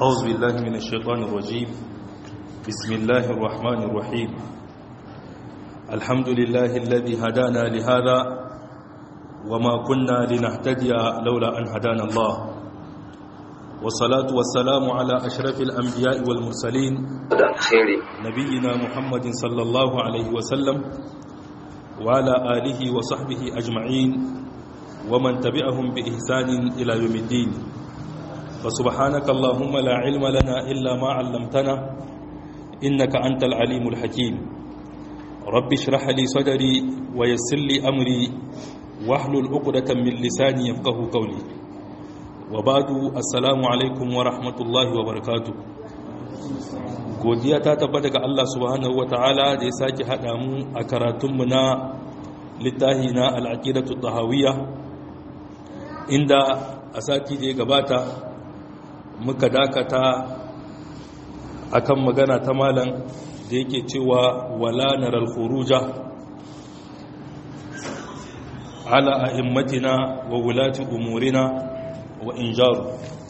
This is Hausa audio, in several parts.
أعوذ بالله من الشيطان الرجيم بسم الله الرحمن الرحيم الحمد لله الذي هدانا لهذا وما كنا لنهتدي لولا أن هدانا الله والصلاة والسلام على أشرف الأنبياء والمرسلين نبينا محمد صلى الله عليه وسلم وعلى آله وصحبه أجمعين ومن تبعهم بإحسان إلى يوم الدين فسبحانك اللهم لا علم لنا إلا ما علمتنا إنك أنت العليم الحكيم رب اشرح لي صدري ويسر لي أمري واحلل عقدة من لساني يفقه قولي وبعد السلام عليكم ورحمة الله وبركاته godiya ta tabbata ga Allah subhanahu wataala da ya sake haɗa mu a karatunmu na littafi na al'aqidatu tahawiyya inda a sati da ya gabata muka dakata akan magana ta malam da yake cewa wala naral khuruja ala a'immatina wa wulati umurina wa injaru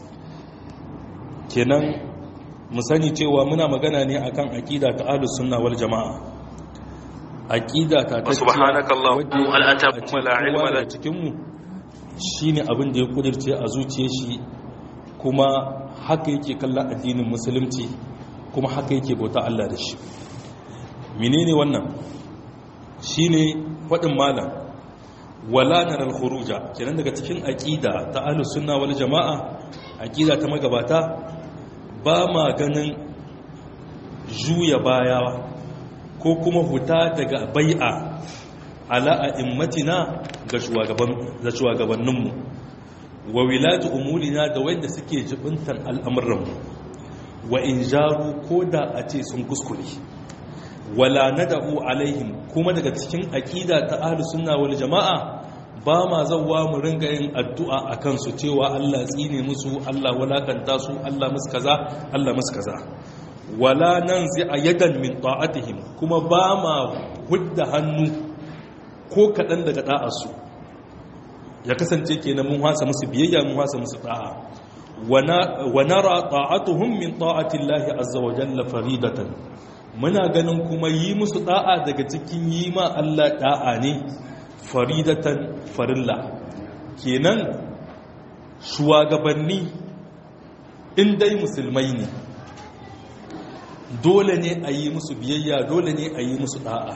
kenan mu sani cewa muna magana ne akan aqida ta ahlus sunna wal jamaa aqida ta ta subhanakallahumma hal atabum la ilma lana cikin mu shine abin da ya kudirce a zuciyar shi kuma haka yake kallon addinin musulunci kuma haka yake bauta Allah da shi menene wannan shine faɗin malam wala naral khuruja kenan daga cikin aqida ta ahlus sunna wal jamaa aqida ta magabata ba ma ganin juya baya ko kuma huta daga bai'a ala a'immatina ga shugaban ga shugabanninmu wa wilatu umurina da wanda suke jibintan al'amuranmu wa in jaru ko da a ce sun kuskure wala nada'u alaihim kuma daga cikin aqida ta ahlus sunna wal jama'a ba ma zawwa mu ringa yin addu'a akan su cewa Allah tsine musu Allah walakanta su Allah musu kaza Allah musu kaza wala nanzi ayadan min ta'atihim kuma ba ma hudda hannu ko kadan daga da'arsu ya kasance kenan mun hasa musu biyayya mun hasa musu da'a wa nara ta'atuhum min ta'ati Allah azza wa jalla faridatan muna ganin kuma yi musu da'a daga cikin yi ma Allah da'a ne faridatan farilla kenan shugabanni in dai musulmai ne dole ne a yi musu biyayya dole ne a yi musu da'a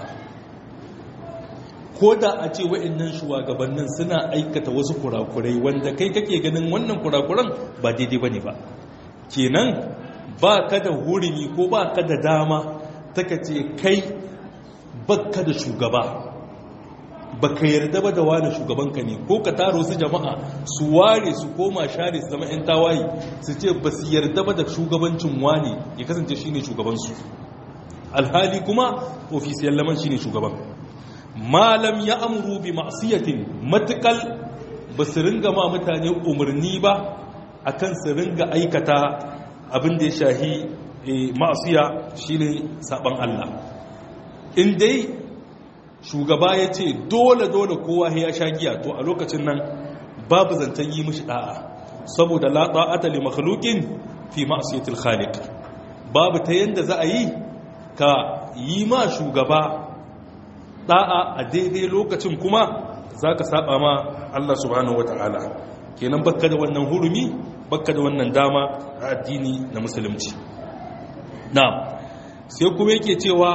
ko da a ce wa'annan shugabannin suna aikata wasu kurakurai wanda kai kake ganin wannan kurakuran ba daidai bane ba kenan ba ka da hurumi ko ba ka da dama taka ce kai bakka da shugaba baka yarda ba da wani shugabanka ne ko ka taro su jama'a su ware su koma share su zama 'yan tawaye su ce ba su yarda ba da shugabancin wani ya kasance shine shugabansu alhali kuma ofisiyar laman shine shugaban malam ya amuru bi ma'siyatin matukal ba su ringa ma mutane umarni ba akan su ringa aikata abin da ya shahi ma'asiya shine saban Allah in dai shugaba ya ce dole dole kowa ya sha giya to a lokacin nan babu zancen yi mishi da'a saboda la ta'ata li makhluqin fi ma'siyatil khaliq babu ta yanda za a yi ka yi ma shugaba da'a a daidai lokacin kuma za ka saba ma Allah subhanahu wata'ala kenan bakka da wannan hurumi bakka da wannan dama a addini na musulunci na sai kuma yake cewa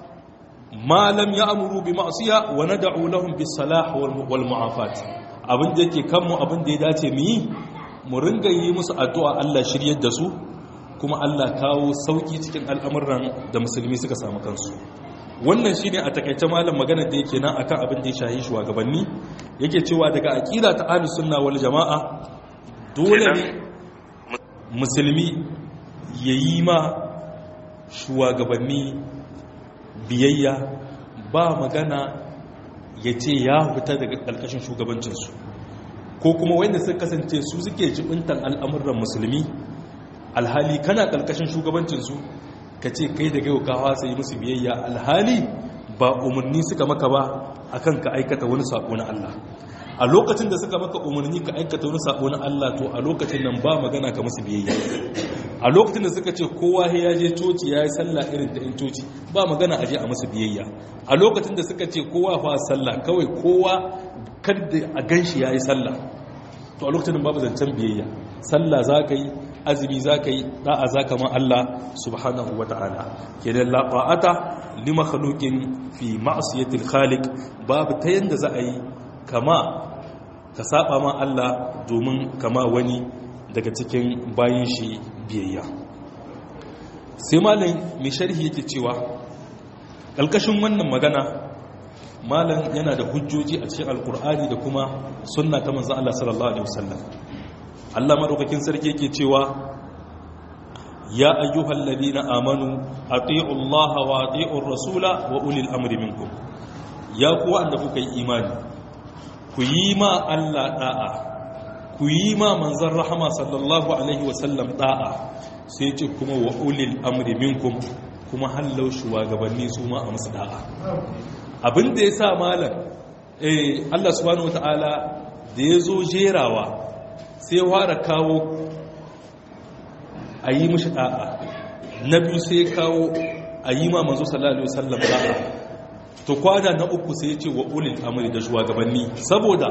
malam ya amuru bi ma'siya wa nad'u lahum bis salah wal mu'afat abin da yake kanmu abin da ya dace mu yi mu ringa yi musu addu'a Allah shiryar da su kuma Allah kawo sauki cikin al'amuran da musulmi suka samu kansu wannan shine a takaice malam magana da yake nan akan abin da ya shahi shugabanni yake cewa daga aqida ta ahlus sunna wal jamaa dole ne musulmi yayi ma shugabanni biyayya ba magana ya ce ya fita daga ƙarƙashin shugabancinsu ko kuma wanda suka kasance su suke jibintan al'amuran musulmi alhali kana ƙarƙashin shugabancinsu ka ce kai da gaiwa kawa sai musu biyayya alhali ba umarni suka maka ba akan ka aikata wani sako na Allah a lokacin da suka maka umarni ka aikata wani sabo na Allah to a lokacin nan ba magana ka musu biyayya a lokacin da suka ce kowa ya je coci ya yi sallah irin ta in coci ba magana aje a masa biyayya a lokacin da suka ce kowa fa sallah kawai kowa kada a ganshi ya yi sallah to a lokacin babu zancen biyayya sallah za ka yi azumi za ka yi da'a za ka ma Allah subhanahu wa ta'ala kenan la ta'ata li makhluqin fi ma'siyatil khaliq babu ta yanda za a yi kama ka saba ma Allah domin kama wani daga cikin bayin shi biyayya sai malam mai sharhi yake cewa ƙalƙashin wannan magana malam yana da hujjoji a cikin alkur'ani da kuma sunna ta manzan Allah sallallahu alaihi wasallam Allah madaukakin sarki yake cewa ya ayyuhal ladina amanu ati'u Allah wa ati'u rasula wa ulil amri minkum ya ku wanda kuka yi imani ku yi ma Allah da'a ku yi ma manzan rahama sallallahu alaihi wasallam da'a sai ce kuma wa ulil amri minkum kuma hallau shugabanni su ma a musu da'a abin da ya sa malam eh Allah subhanahu wataala da ya zo jerawa sai ya fara kawo a yi mishi da'a na biyu sai ya kawo a yi ma manzo sallallahu alaihi wasallam da'a to kwada na uku sai ya ce wa ulil amri da shugabanni saboda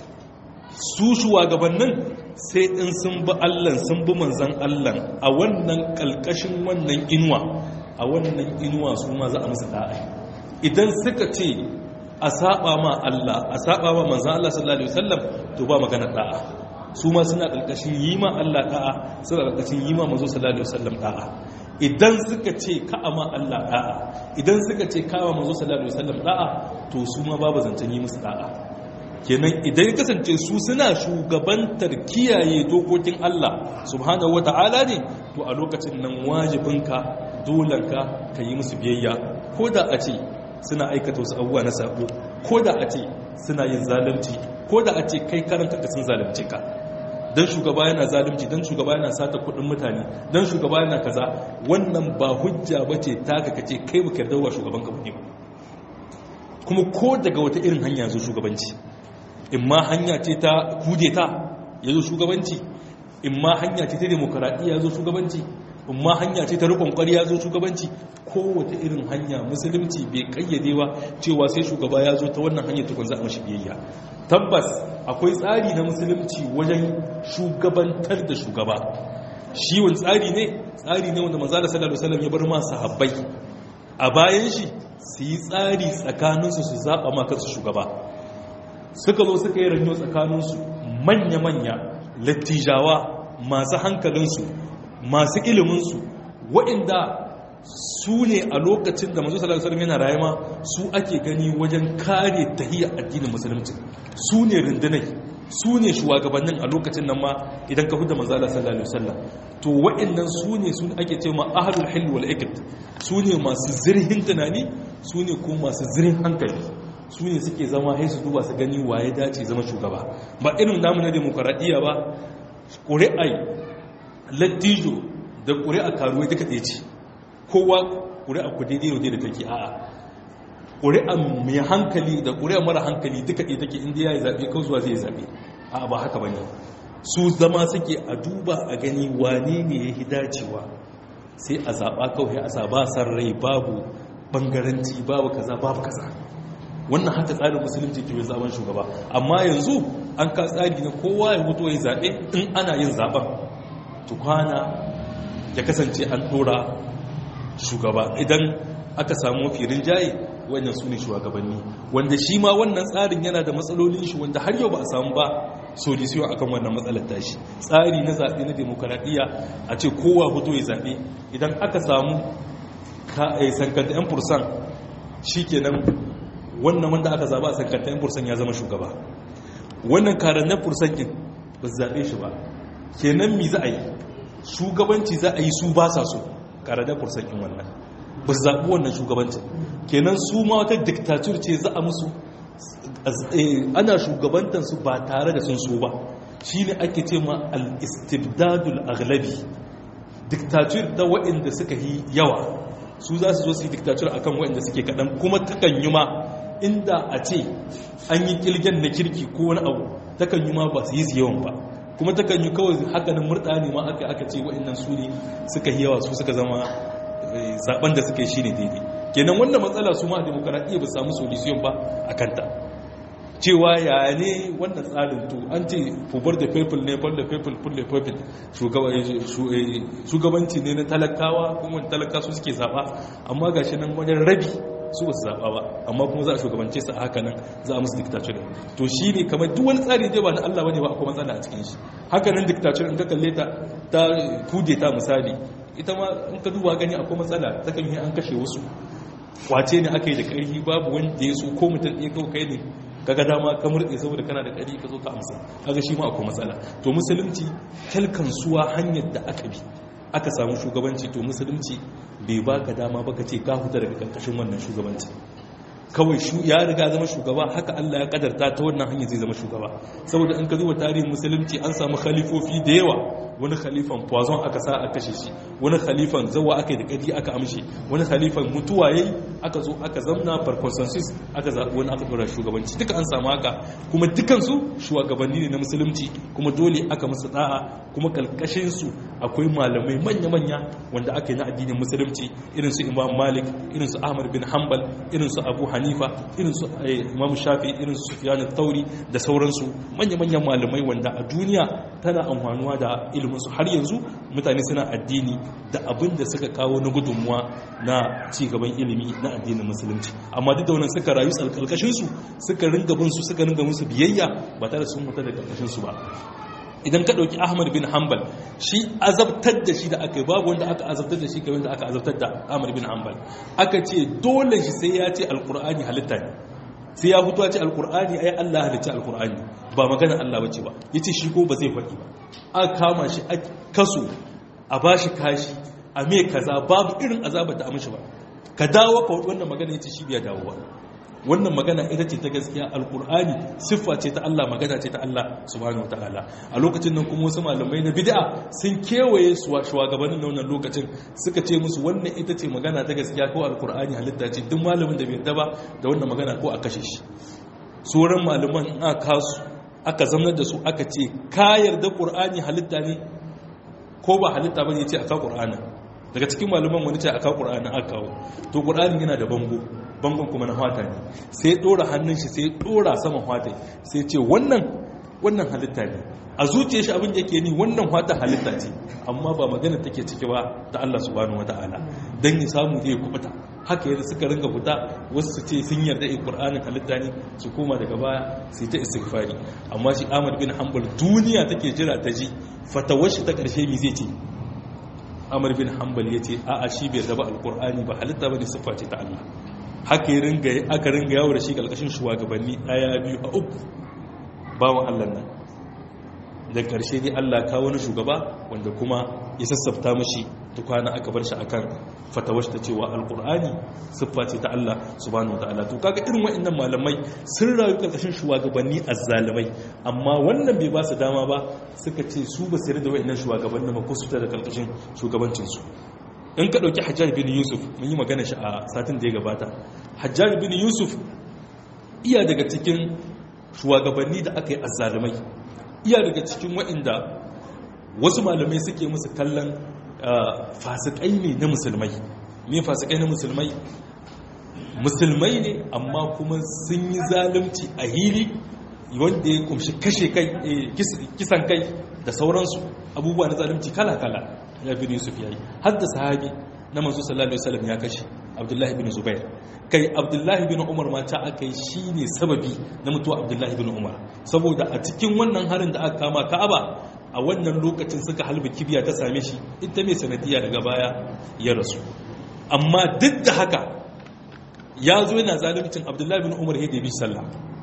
su shugabannin sai in sun bi Allah sun bi manzan Allah a wannan kalkashin wannan inuwa a wannan inuwa su ma za a musu da'a idan suka ce a saba ma Allah a saba ma manzan Allah sallallahu alaihi wasallam to ba magana da'a su ma suna kalkashin yi ma Allah da'a suna kalkashin yi ma manzo sallallahu alaihi wasallam da'a idan suka ce ka'ama Allah da'a idan suka ce kawa manzo sallallahu alaihi wasallam da'a to su ma babu zancen yi musu da'a kenan idan ya kasance su suna shugabantar kiyaye dokokin Allah subhanahu wata'ala ne to a lokacin nan wajibinka dolanka ka yi musu biyayya ko da a ce suna aikata wasu abubuwa na sabo ko da a ce suna yin zalunci ko da a ce kai karanta ka sun zalunce ka dan shugaba yana zalunci dan shugaba yana sata kudin mutane dan shugaba yana kaza wannan ba hujja bace taka kace kai baka yarda wa shugaban ka ba kuma ko daga wata irin hanya zo shugabanci in ma hanya ce ta kudeta ya zo shugabanci in ma hanya ce ta demokaradiyya ya zo shugabanci in ma hanya ce ta rikon kwari ya zo shugabanci kowace irin hanya musulunci bai kayyade ba cewa sai shugaba ya zo ta wannan hanyar tukun za a mashi biyayya tabbas akwai tsari na musulunci wajen shugabantar da shugaba shi wani tsari ne tsari ne wanda maza da sallallahu alaihi wasallam ya bar ma sahabbai a bayan shi su yi tsari tsakaninsu su zaɓa ma kansu shugaba suka zo suka yi ranyo tsakaninsu manya-manya lattijawa masu hankalinsu masu iliminsu waɗanda su ne a lokacin da mazu salatu salam yana rayuwa su ake gani wajen kare tahiyar addinin musulunci su ne rundunai su ne shugabannin a lokacin nan ma idan ka huda manzala sallallahu alaihi wasallam to waɗannan su ne su ake ce ma ahlul hill wal iqd su ne masu zirhin tunani su ne kuma masu zirhin hankali su ne suke zama sai su duba su gani waye dace zama shugaba ba irin namu na demokaradiyya ba ƙuri'ai lattijo da ƙuri'a karuwai duka ɗaya ce kowa ƙuri'a ku daidai yau da take a'a ƙuri'a mai hankali da ƙuri'a mara hankali duka ɗaya take inda ya yi zaɓe kan zuwa zai zaɓe a'a ba haka ba ne su zama suke a duba a gani wane ne ya yi dacewa sai a zaɓa kawai a zaɓa san rai babu ɓangaranci babu kaza babu kaza wannan haka tsarin musulunci ke zaben shugaba amma yanzu an ka tsari na kowa ya mutu ya zaɓe in ana yin zaɓen tukwana ya kasance an ɗora shugaba idan aka samu firin jaye wannan su ne shugabanni wanda shi ma wannan tsarin yana da matsalolin shi wanda har yau ba a samu ba solution akan wannan matsalar tashi tsari na zaɓe na demokaradiyya a ce kowa fito ya zaɓe idan aka samu sankanta 'yan fursan shi kenan wannan wanda aka zaba a sankanta 'yan fursan ya zama shugaba wannan karan na fursan ɗin ba su zaɓe shi ba kenan mi za a yi shugabanci za a yi su ba sa so karan na fursan ɗin wannan ba su zaɓi wannan shugabancin kenan su ma wata diktatur ce za a musu ana shugabantansu ba tare da sun so ba shi ne ake ce ma al-istibdadul aghlabi diktatur ta waɗanda suka yi yawa su za su zo su yi diktatur akan waɗanda suke kaɗan kuma takan yi ma inda a ce an yi kilgen na kirki ko wani abu takan yi ma ba su yi yawan ba kuma ta kan yi kawai hakanin murɗa ne ma aka aka ce wa'annan su ne suka yi yawa su suka zama zaben da suka yi shi ne daidai kenan wannan matsala su ma a demokaradiyya ba samu solution ba a kanta cewa ya ne wannan tsarin to an ce fubar da people ne for the people for the people shugabanci ne na talakawa kuma talaka su suke zaba amma gashi nan wajen rabi su ba su zaba ba amma kuma za a shugabance su a haka nan za a musu dictature to shi ne kamar duk wani tsari dai ba na Allah bane ba akwai matsala a cikin shi haka nan dictature in ka kalle ta ta kude ta misali ita ma in ka duba gani akwai matsala ta kan yi an kashe wasu kwace ne aka yi da ƙarfi babu wanda ya so ko mutum ɗaya kawai kai ne kaga dama ka murɗe saboda kana da ƙari ka zo ka amsa kaga shi ma akwai matsala to musulunci kalkansuwa hanyar da aka bi aka samu shugabanci to musulunci bai baka dama baka ce ka huta daga karkashin wannan shugabanci kawai shu ya riga zama shugaba haka Allah ya kadarta ta wannan hanyar zai zama shugaba saboda in ka zuwa tarihin musulunci an samu khalifofi da yawa wani khalifan poison aka sa aka kashe shi wani khalifan zawa aka yi da kadi aka amshe wani khalifan mutuwa yayi aka zo aka zamna par consensus aka zaɓi wani aka dora shugabanci duka an samu haka kuma dukansu shugabanni ne na musulunci kuma dole aka musu da'a kuma kalkashin su akwai malamai manya-manya wanda aka yi na addinin musulunci irin su imam malik irin su ahmad bin hanbal irin su abu hanifa irin su imam shafi irin su sufyan tauri da sauransu manya-manyan malamai wanda a duniya tana amfanuwa da iliminsu har yanzu mutane suna addini da abin da suka kawo na gudunmuwa na cigaban ilimi na addinin musulunci amma duk da wannan suka rayu tsalkalkashinsu suka ringa bin su suka ringa musu biyayya ba tare sun mutu da karkashinsu ba idan ka ɗauki ahmad bin hanbal shi azabtar da shi da aka yi babu wanda aka azabtar da shi kamar da aka azabtar da ahmad bin hanbal aka ce dole shi sai ya ce alkur'ani halitta ne sai ya fito ce alkur'ani ai Allah halicci alkur'ani ba magana Allah bace ba yace shi ko ba zai faɗi ba a kama shi a kaso a bashi kashi a me kaza babu irin azabar da amshi ba ka dawo ka wannan magana yace shi biya dawo ba wannan magana ita ce ta gaskiya alkur'ani siffa ce ta Allah magana ce ta Allah subhanahu wataala a lokacin nan kuma wasu malamai na bid'a sun kewaye su shugabannin wannan lokacin suka ce musu wannan ita ce magana ta gaskiya ko alkur'ani halitta ce duk malamin da bai yarda ba da wannan magana ko a kashe shi sauran malaman in aka kasu aka zamanar da su aka ce ka yarda qur'ani halitta ne ko ba halitta bane yace aka qur'ani daga cikin malaman wani ce aka qur'ani aka kawo to qur'ani yana da bango bangon kuma na hwata ne sai dora hannun shi sai dora saman hwata sai ce wannan wannan halitta ne a zuciyar shi abin da yake ni wannan hwata halitta ce amma ba magana take ciki ba ta Allah subhanahu wataala dan ya samu zai kubuta haka yadda suka ringa fita wasu su ce sun yarda in qur'anin halitta ne su koma daga baya su ta istighfari amma shi Ahmad bin Hanbal duniya take jira ta ji fatawar shi ta karshe mi zai ce Ahmad bin Hanbal yace a'a shi bai raba alqur'ani ba halitta bane siffa ce ta Allah haka yi ringa aka ringa yawo da shi ƙarƙashin shugabanni ɗaya biyu a uku bawan Allah nan da ƙarshe ne Allah kawo wani shugaba wanda kuma ya sassafta mashi tukwana aka bar shi akan fatawar ta cewa alƙur'ani siffa ce ta Allah subhanahu wataala to kaga irin waɗannan malamai sun rayu ƙarƙashin shugabanni azzalimai amma wannan bai ba su dama ba suka ce su ba su yarda waɗannan shugabanni ba ko su da ƙarƙashin shugabancinsu in ka ɗauki hajjaj bin yusuf mun yi magana shi a satin da ya gabata hajjaj bin yusuf iya daga cikin shugabanni da aka yi azzalumai iya daga cikin waɗanda wasu malamai suke musu kallon fasikai ne na musulmai ne fasikai na musulmai musulmai ne amma kuma sun yi zalunci a hili wanda ya kumshi kashe kai kisan kai da sauransu abubuwa na zalunci kala-kala ya bin yusuf ya yi hadda sahabi na manzo sallallahu alaihi wasallam ya kashe abdullahi bin zubair kai abdullahi bin umar ma ta aka yi shine sababi na mutuwa abdullahi bin umar saboda a cikin wannan harin da aka kama ka'aba a wannan lokacin suka halba kibiya ta same shi ita mai sanadiya daga baya ya rasu amma duk da haka ya zo yana zaluncin abdullahi bin umar yadda bi sallah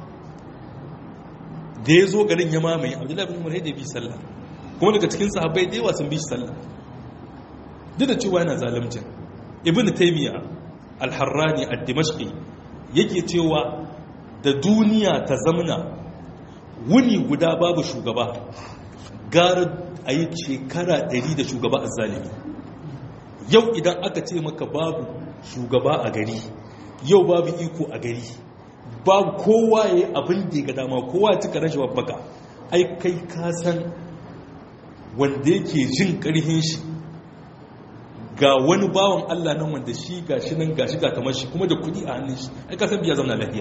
da ya zo garin ya mamaye abdullahi bin umar yadda bi sallah kuma daga cikin sahabbai da yawa sun bi shi sallah duk da cewa yana zalimcin ibn taymiya al-harrani ad-dimashqi yake cewa da duniya ta zamana wuni guda babu shugaba gara a yi shekara 100 da shugaba azzalimi yau idan aka ce maka babu shugaba a gari yau babu iko a gari babu kowa ya yi abin da ga dama kowa ya cika rashin babbaka ai kai ka san wanda yake jin ƙarhin shi ga wani bawan Allah nan wanda shi ga shi nan ga shi ga kamar shi kuma da kuɗi a hannun shi ai kasan biya zama lafiya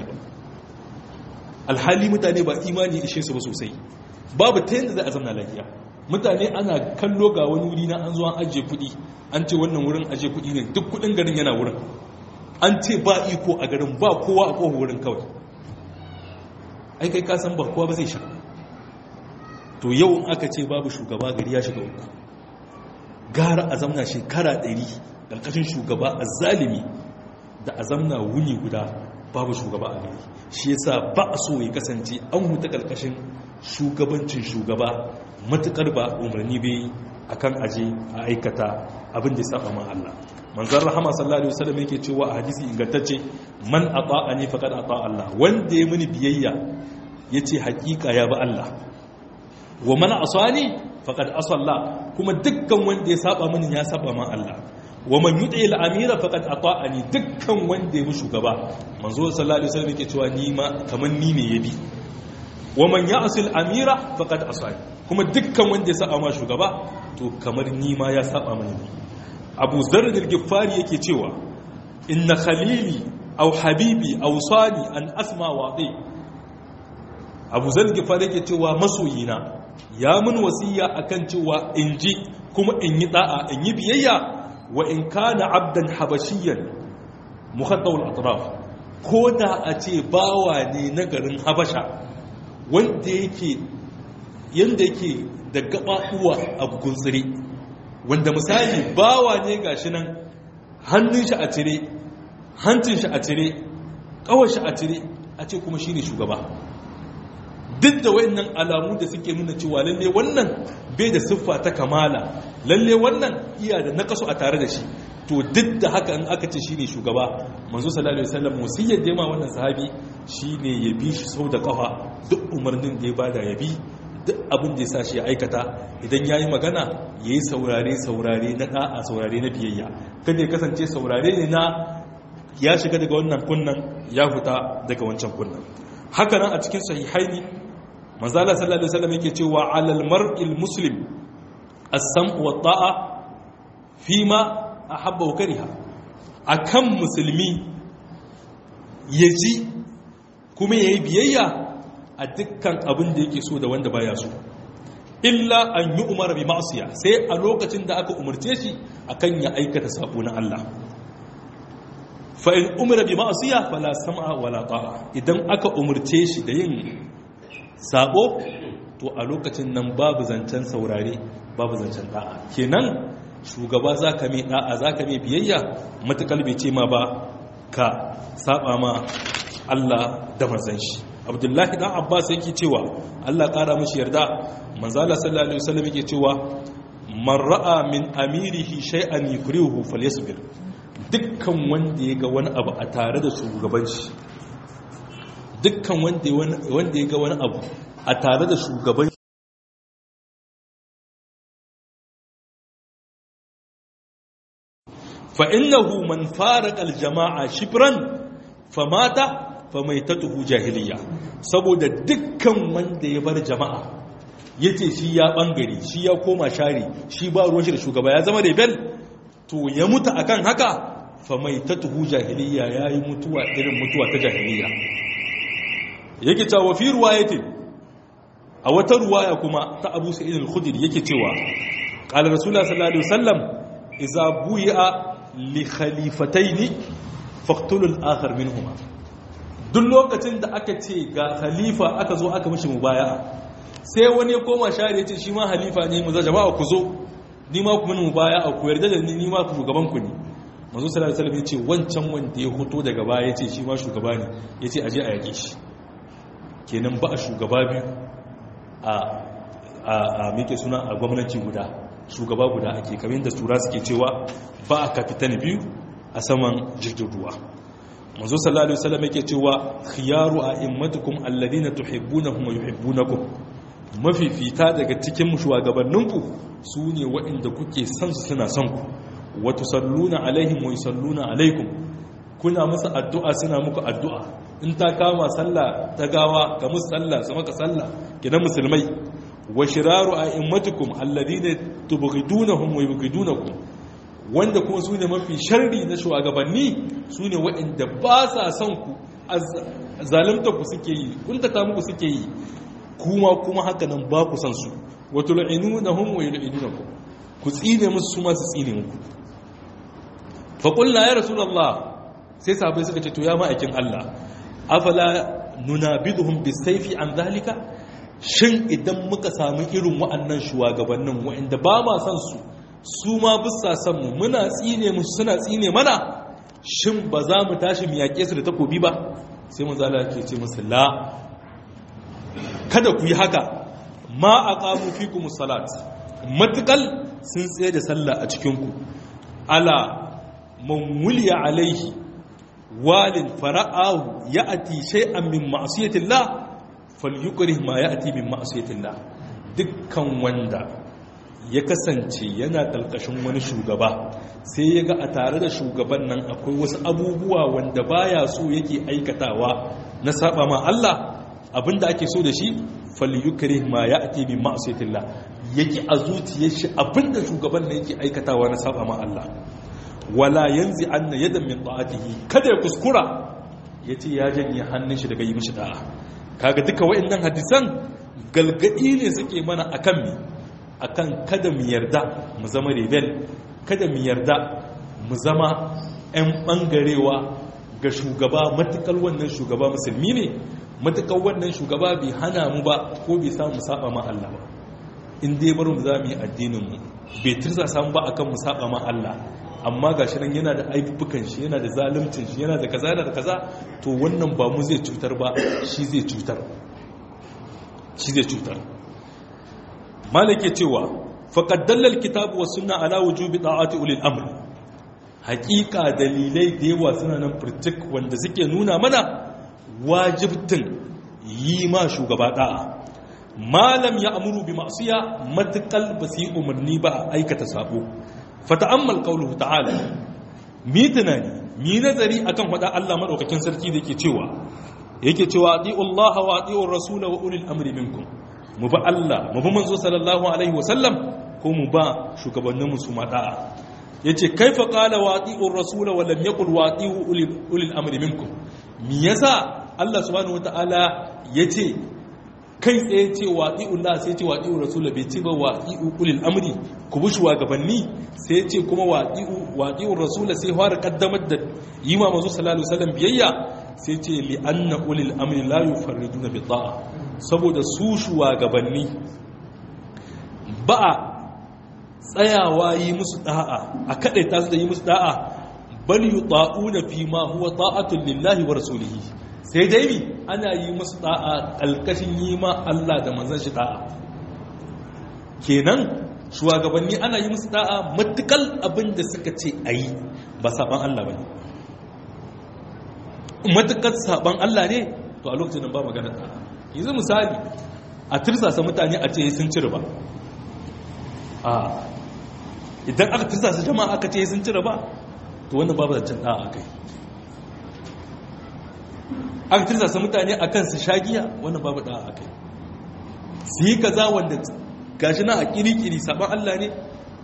alhali mutane ba imani ishe su ba sosai babu ta yadda za a zama lafiya mutane ana kallo ga wani wuri na an zuwa ajiye kuɗi an ce wannan wurin ajiye kuɗi ne duk kuɗin garin yana wurin an ce ba iko a garin ba kowa a kowa wurin kawai ai kai kasan ba kowa ba zai sha to yau aka ce babu shugaba gari ya shiga uku gara a zamna shekara ɗari ƙarƙashin shugaba a zalimi da a zamna wuni guda babu shugaba a gari shi yasa ba a so ya kasance an huta ƙarƙashin shugabancin shugaba matuƙar ba umarni bai akan aje a aikata abin da ya saba ma Allah manzon rahama sallallahu alaihi wasallam yake cewa a hadisi ingantacce man ata'ani faqad ata Allah wanda ya mini biyayya yace hakika ya ba Allah wa man asani faqad asalla kuma dukkan wanda ya saba mini ya saba ma Allah wa man yuti al-amira faqad ata'ani dukkan wanda ya bi shugaba manzo sallallahu alaihi wasallam yake cewa ni ma kaman ni ne yabi wa man ya'si al-amira faqad asani kuma dukkan wanda ya saba ma shugaba to kamar ni ma ya saba mini ne Abu Zarr al-Ghifari yake cewa inna khalili aw habibi aw sani an asma wadi Abu Zarr al-Ghifari yake cewa masoyina ya mun wasiya akan cewa in ji kuma in yi da'a in yi biyayya wa in kana abdan habashiyan muhaddawul atraf ko da a ce bawa ne na garin habasha wanda yake yanda yake da gabaɗuwa a gunsire wanda misali bawa ne gashi nan hannun shi a cire hancin shi a cire kawar shi a cire a ce kuma shine shugaba duk da wayannan alamu da suke nuna cewa lalle wannan bai da siffa ta kamala lalle wannan iya da nakasu a tare da shi to duk da haka in aka ce shine shugaba manzo sallallahu alaihi wasallam musiyyar da ma wannan sahabi shine ya bi shi sau da kafa duk umarnin da ya bada ya bi duk abin da ya sa shi ya aikata idan yayi magana yayi saurare saurare na da'a saurare na biyayya kada ya kasance saurare ne na ya shiga daga wannan kunnan ya fita daga wancan kunnan haka nan a cikin sahihaini manzala sallallahu alaihi wasallam yake cewa alal mar'il muslim as-sam'u wa ta'a fima ahabba wa kariha akan musulmi yaji kuma yayi biyayya a dukkan abin da yake so da wanda baya so illa an yi umar bi ma'siya sai a lokacin da aka umarce shi akan ya aikata sabo na Allah fa in umira bi ma'siya fala sam'a wala ta'a idan aka umarce shi da yin sabo to a lokacin nan babu zancen saurare babu zancen da'a kenan shugaba zaka mai da'a zaka mai biyayya matakal bai ce ma ba ka saba ma Allah da manzon shi Abdullahi dan Abbas yake cewa Allah kara mishi yarda manzo Allah sallallahu alaihi wasallam yake cewa man ra'a min amirihi shay'an yukrihu falyasbir dukkan wanda ya ga wani abu a tare da shugaban shi dukkan wanda ya ga wani abu a tare da shugaban fa'innahu man fara aljama'a shifran famata famaitatuhu jahiliya saboda dukkan wanda ya bar jama'a ya ce shi ya ɓangare shi ya koma share shi ba ruwan shi da shugaba ya zama rebel to ya mutu akan haka famaitatuhu jahiliya ya yi mutuwa irin mutuwa ta jahiliya yake cewa fi ruwayatin a wata ruwaya kuma ta abu sa'id al-khudri yake cewa qala rasulullah sallallahu alaihi wasallam idza buya li khalifatayn faqtulu al-akhar minhuma duk lokacin da aka ce ga khalifa aka zo aka mishi mubaya'a sai wani ya koma shari ya ce shi ma halifa ne mu za jama'a ku zo ni ma ku mini mubaya'a ku yarda da ni ni ma ku shugaban ku ne manzo sallallahu alaihi wasallam ya ce wancan wanda ya hoto daga baya ya ce shi ma shugaba ne ya ce aje a yake shi kenan ba a shugaba biyu a mike suna a gwamnati guda shugaba guda ake kamar da tura suke cewa ba a kafitan biyu a saman jirgin ruwa manzo sallallahu alaihi wasallam yake cewa khiyaru a'immatukum alladhina tuhibbunahum wa yuhibbunakum mafifita daga cikin shugabanninku su ne waɗanda kuke son su suna son ku wa tusalluna alaihim wa yusalluna alaikum kuna musu addu'a suna muku addu'a in ta kama sallah ta gawa ga musu sallah su maka sallah gidan musulmai wa shiraru a'immatukum alladhina tubghidunahum wa yubghidunakum wanda kuma su ne mafi sharri na shugabanni su ne waɗanda ba sa son ku zalimta ku suke yi kuntata muku suke yi kuma kuma haka nan ba ku san su wato la'inunahum wa yul'inunakum ku tsine musu su ma su tsine muku fa qulna ya rasulullah sai sahabbai suka ce to ya ma'aikin Allah afala nunabiduhum bisayfi an zalika shin idan muka samu irin wa'annan shugabannin wa'anda ba ma san su su ma bisa san mu muna tsine musu suna tsine mana shin ba za mu tashi mu yaƙe su da takobi ba sai mun zala ke ce musu la kada ku yi haka ma aqamu fikum salat matukal sun tsaye da sallah a cikin ku ala man wuliya alaihi walin fara'ahu ya'ati shay'an min ma'siyatillah falyukrih ma ya'ti min ma'siyatillah dukkan wanda ya kasance yana ƙarƙashin wani shugaba sai ya ga a tare da shugaban nan akwai wasu abubuwa wanda baya so yake aikatawa na saba ma Allah abinda ake so da shi falyukri ma ya'ti min ma'siyatillah yake a zuciyar shi abinda shugaban nan yake aikatawa na saba ma Allah wala yanzi anna yadan min ta'atihi kada ya kuskura yace ya janye hannun shi daga yi mishi da'a kaga duka waɗannan hadisan galgadi ne suke mana akan mi akan kada mu yarda mu zama rebel kada mu yarda mu zama 'yan ɓangarewa ga shugaba matukar wannan shugaba musulmi ne matukar wannan shugaba bai hana mu ba ko bai samu saba ma Allah ba in dai bar mu za mu yi addininmu bai turza samu ba akan mu saba ma Allah amma ga shi nan yana da aibubukan shi yana da zalimcin shi yana da kaza da kaza to wannan ba mu zai cutar ba shi zai cutar shi zai cutar malik ya cewa faqad dallal kitabu was sunna ala wujubi ta'ati ulil amr haqiqa dalilai da yawa suna nan furtuk wanda suke nuna mana wajibtin yi ma shugaba da'a malam ya amuru bi ma'siya matakal basi umarni ba aikata sabo fata'ammal qawluhu ta'ala mi tunani mi nazari akan fada Allah madaukakin sarki da yake cewa yake cewa ati'u Allah wa ati'u Rasul wa ulil amri minkum mu ba Allah mu ba manzo sallallahu alaihi wasallam ko mu ba shugabannin mu su ma da'a yace kaifa qala wa ati'u Rasul wa lam yaqul wa ati'u ulil amri minkum mi yasa Allah subhanahu wataala yace kai tsaye ce waɗi'un la sai ce waɗi'un rasula bai ce ba waɗi'un ulil amri ku bi shugabanni sai ce kuma waɗi'un rasula sai fara kaddamar da yi ma mazu salalu salam biyayya sai ce li anna ulil amri la yufarriduna bi ta'a saboda su shugabanni ba a tsayawa yi musu da'a a kadaita su da yi musu da'a bal yuta'una fi ma huwa ta'atun lillahi wa rasulihi sai dai mi ana yi musu da'a ƙalƙashin yi ma Allah da manzan shi da'a kenan shugabanni ana yi musu da'a matukal abin da suka ce a yi ba saban Allah ba ne matukar saban Allah ne to a lokacin ba magana da'a yanzu misali a tirsasa mutane a ce sun cire ba a idan aka tirsasa jama'a aka ce sun cire ba to wannan babu zancen da'a a kai an tirsasa mutane a kan su shagiya wannan babu da a kai su yi kaza wanda gashi na a kirikiri saban Allah ne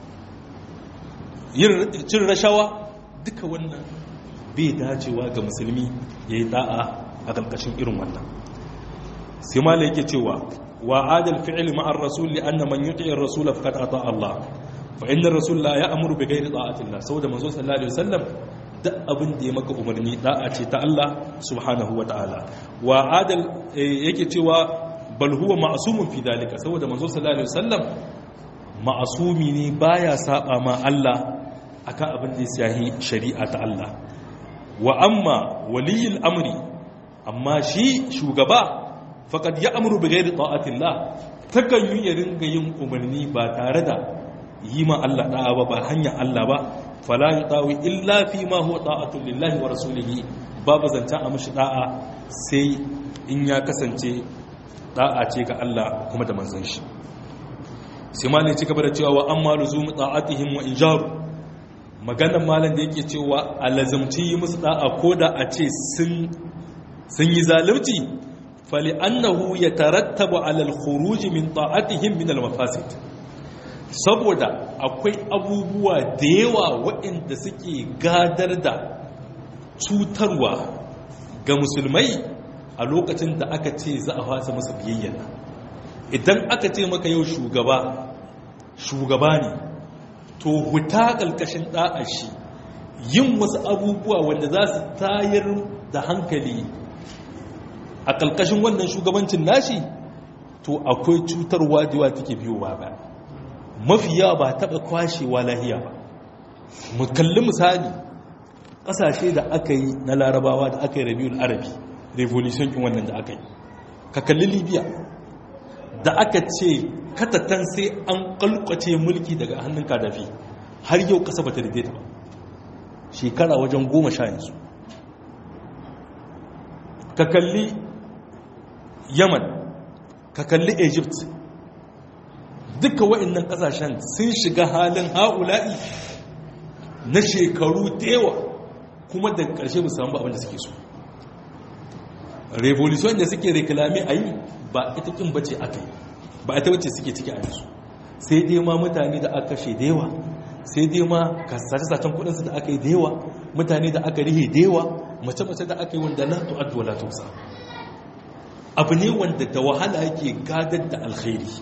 yin cin rashawa duka wannan bai dacewa ga musulmi ya yi da'a a ƙarƙashin irin wannan sai mala yake cewa wa adal fi'il ma'ar rasul li anna man yuti'ir rasul faqad ata Allah fa inna rasul la ya'muru bi ghairi ta'ati Allah saboda manzo sallallahu alaihi wasallam duk abin da ya maka umarni da'a ce ta Allah subhanahu wa ta'ala wa adal yake cewa bal huwa ma'sumun fi dalika saboda manzo sallallahu alaihi wasallam ma'sumi ne baya saba ma Allah akan abin da ya shahi shari'a ta Allah wa amma waliyul amri amma shi shugaba faqad ya'muru bi ghairi ta'atillah takan yi ya ringa yin umarni ba tare da yi ma Allah da'a ba ba hanyar Allah ba fala yi tawi illa fi ma huwa ta'atun lillahi wa rasulihi babu zancen a mashi da'a sai in ya kasance da'a ce ga Allah kuma da manzon shi sai malin ci gaba da cewa wa amma luzum ta'atihim wa injaru maganar malam da yake cewa alazamci yi musu da'a ko da a ce sun sun yi zalunci fali'annahu ya tarattaba alal khuruji min ta'atihim min al-mafasid saboda akwai abubuwa da yawa waɗanda suke gadar da cutarwa ga musulmai a lokacin da aka ce za a fasa masa biyayya idan aka ce maka yau shugaba shugaba ne to huta ƙalƙashin ɗa'a shi yin wasu abubuwa wanda za su tayar da hankali a ƙalƙashin wannan shugabancin nashi to akwai cutarwa da yawa take biyowa ba mafi yawa ba taɓa kwashewa lahiya ba mu kalli misali ƙasashe da aka yi na larabawa da aka yi rabiul arabi revolution kin wannan da aka yi ka kalli libya da aka ce katatan sai an kalkwace mulki daga hannun kadafi har yau ƙasa ba ta daidaita ba shekara wajen goma sha yanzu ka kalli yaman ka kalli egypt duka wa'annan kasashen sun shiga halin ha'ula'i na shekaru tewa kuma da ƙarshe musamman abinda suke so revolution da suke reklami a yi ba ita kin bace aka yi ba ita bace suke ciki a yanzu sai dai ma mutane da aka kashe da yawa sai dai ma sace-sacen kudinsu da aka yi da yawa mutane da aka rihe da yawa mace-mace da aka yi wanda la tu'addu wa la tusa abu ne wanda da wahala yake gadar da alkhairi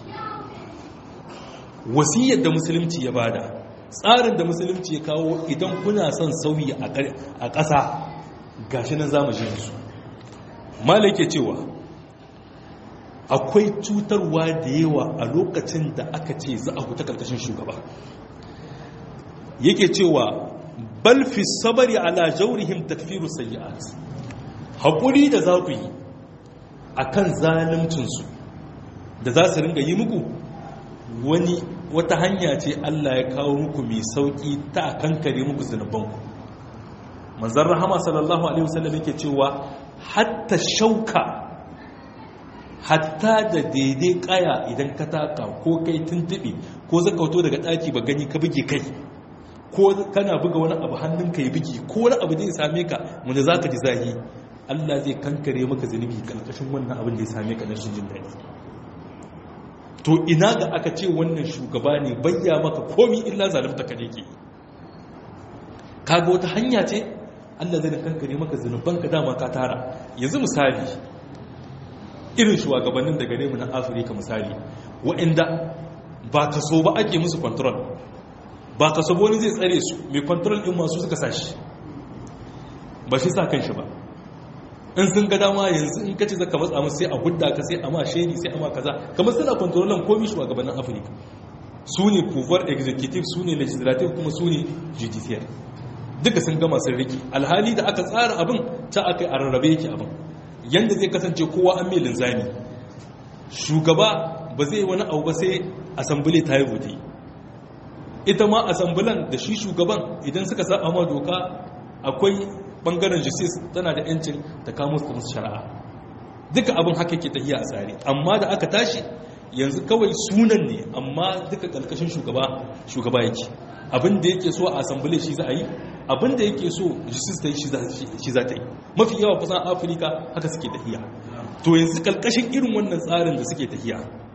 wasiyar da musulunci ya bada tsarin da musulunci ya kawo idan kuna son sauyi a ƙasa gashi nan zamu ji su malai ke cewa akwai cutarwa da yawa a lokacin da aka ce za a huta karkashin shugaba yake cewa bal fi sabari ala jaurihim takfiru sayyi'at hakuri da za ku yi akan zalimcinsu da za su ringa yi muku wani wata hanya ce Allah ya kawo muku mai sauki ta kankare muku zunubanku manzon rahama sallallahu alaihi wasallam yake cewa hatta shauka hatta da daidai kaya idan ka taka ko kai tuntube ko zakauto daga daki ba gani ka buge kai ko kana buga wani abu hannunka ya bugi ko wani abu zai same ka wanda za ka ji zahi Allah zai kankare maka zunubi karkashin wannan abin da ya same ka na shi jin daɗi to ina ga aka ce wannan shugaba ne bayya maka komi illa zalimta ka ne ke kaga wata hanya ce Allah zai kankare maka zunuban ka dama ka tara yanzu misali irin shugabannin da gare mu na Afirka misali waɗanda ba kaso ba ake musu control ba ka sabo wani zai tsare su mai kwantarar ɗin masu suka sashi ba shi sa kan shi ba in sun ga dama yanzu in kace zaka matsa musu sai a hudda ka sai a ma shedi sai a ma kaza kamar suna kwantarolan komi shi gabanin afirka su ne pouvoir executive su ne legislative kuma su ne judicial duka sun gama sun riki alhali da aka tsara abin ta aka yi a rarrabe yake abin yanda zai kasance kowa an mai linzami shugaba ba zai wani abu ba sai asambile ta yi vote ita ma asambulan da shi shugaban idan suka sa ma doka akwai bangaren justice tana da yancin ta kamo su musu shari'a duka abin haka ke tafiya a tsari amma da aka tashi yanzu kawai sunan ne amma duka kalkashin shugaba shugaba yake abin da yake so a asambule shi za a yi abin da yake so justice ta yi shi za ta yi mafi yawa kusan afirka haka suke tafiya to yanzu kalkashin irin wannan tsarin da suke tafiya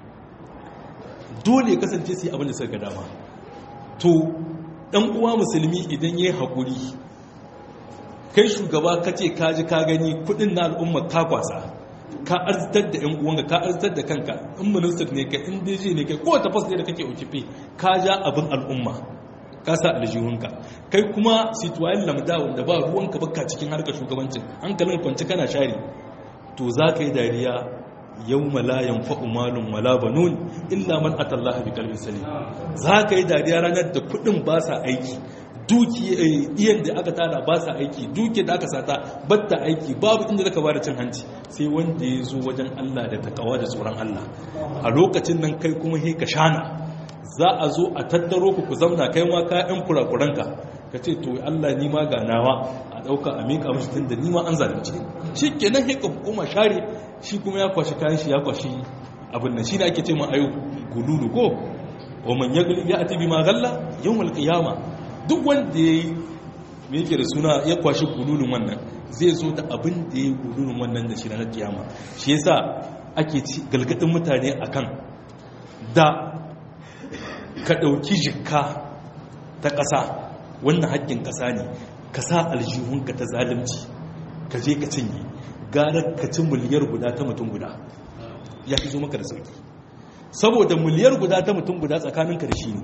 dole kasance su yi abin da suka ga dama to ɗan uwa musulmi idan ya yi haƙuri kai shugaba ka ce ka ji ka gani kudin na al'umma ka kwasa ka arzitar da 'yan uwanka ka arzitar da kanka in minister ne kai in deji ne kai ko ta fas ne da kake okife ka ja abin al'umma ka sa aljihunka kai kuma situayen lamda wanda ba ruwanka baka cikin harkar shugabancin hankalin kwanci kana share to za ka yi dariya yau malayan fa'umalun wala banun illa man atallaha bi kalbin salim za ka yi dariya ranar da kudin ba sa aiki duki iyan da aka tara ba sa aiki duki da aka sata batta aiki babu inda zaka bada cin hanci sai wanda ya zo wajen Allah da takawa da tsoron Allah a lokacin nan kai kuma he ka shana za a zo a tattaro ku ku zamna kai ma ka yan kurakuranka ka ce to Allah ni ma ga nawa a dauka a mika mishi tunda ni ma an zalunce shi kenan he ka hukuma share shi kuma ya kwashi kayan shi ya kwashi abin nan shi ne ake ce ma ayo gululu ko wa man yagli ya ati bima galla yawmal qiyama duk wanda yayi me yake da suna ya kwashi gululun wannan zai zo da abin da ya gululun wannan da shi na kiyama shi yasa ake ci galgadin mutane akan da ka ɗauki jikka ta ƙasa wannan haƙƙin ƙasa ne ka sa aljihunka ta zalimci ka je ka cinye gara ka ci miliyar guda ta mutum guda ya fi zo maka da sauki saboda miliyar guda ta mutum guda tsakanin ka da shi ne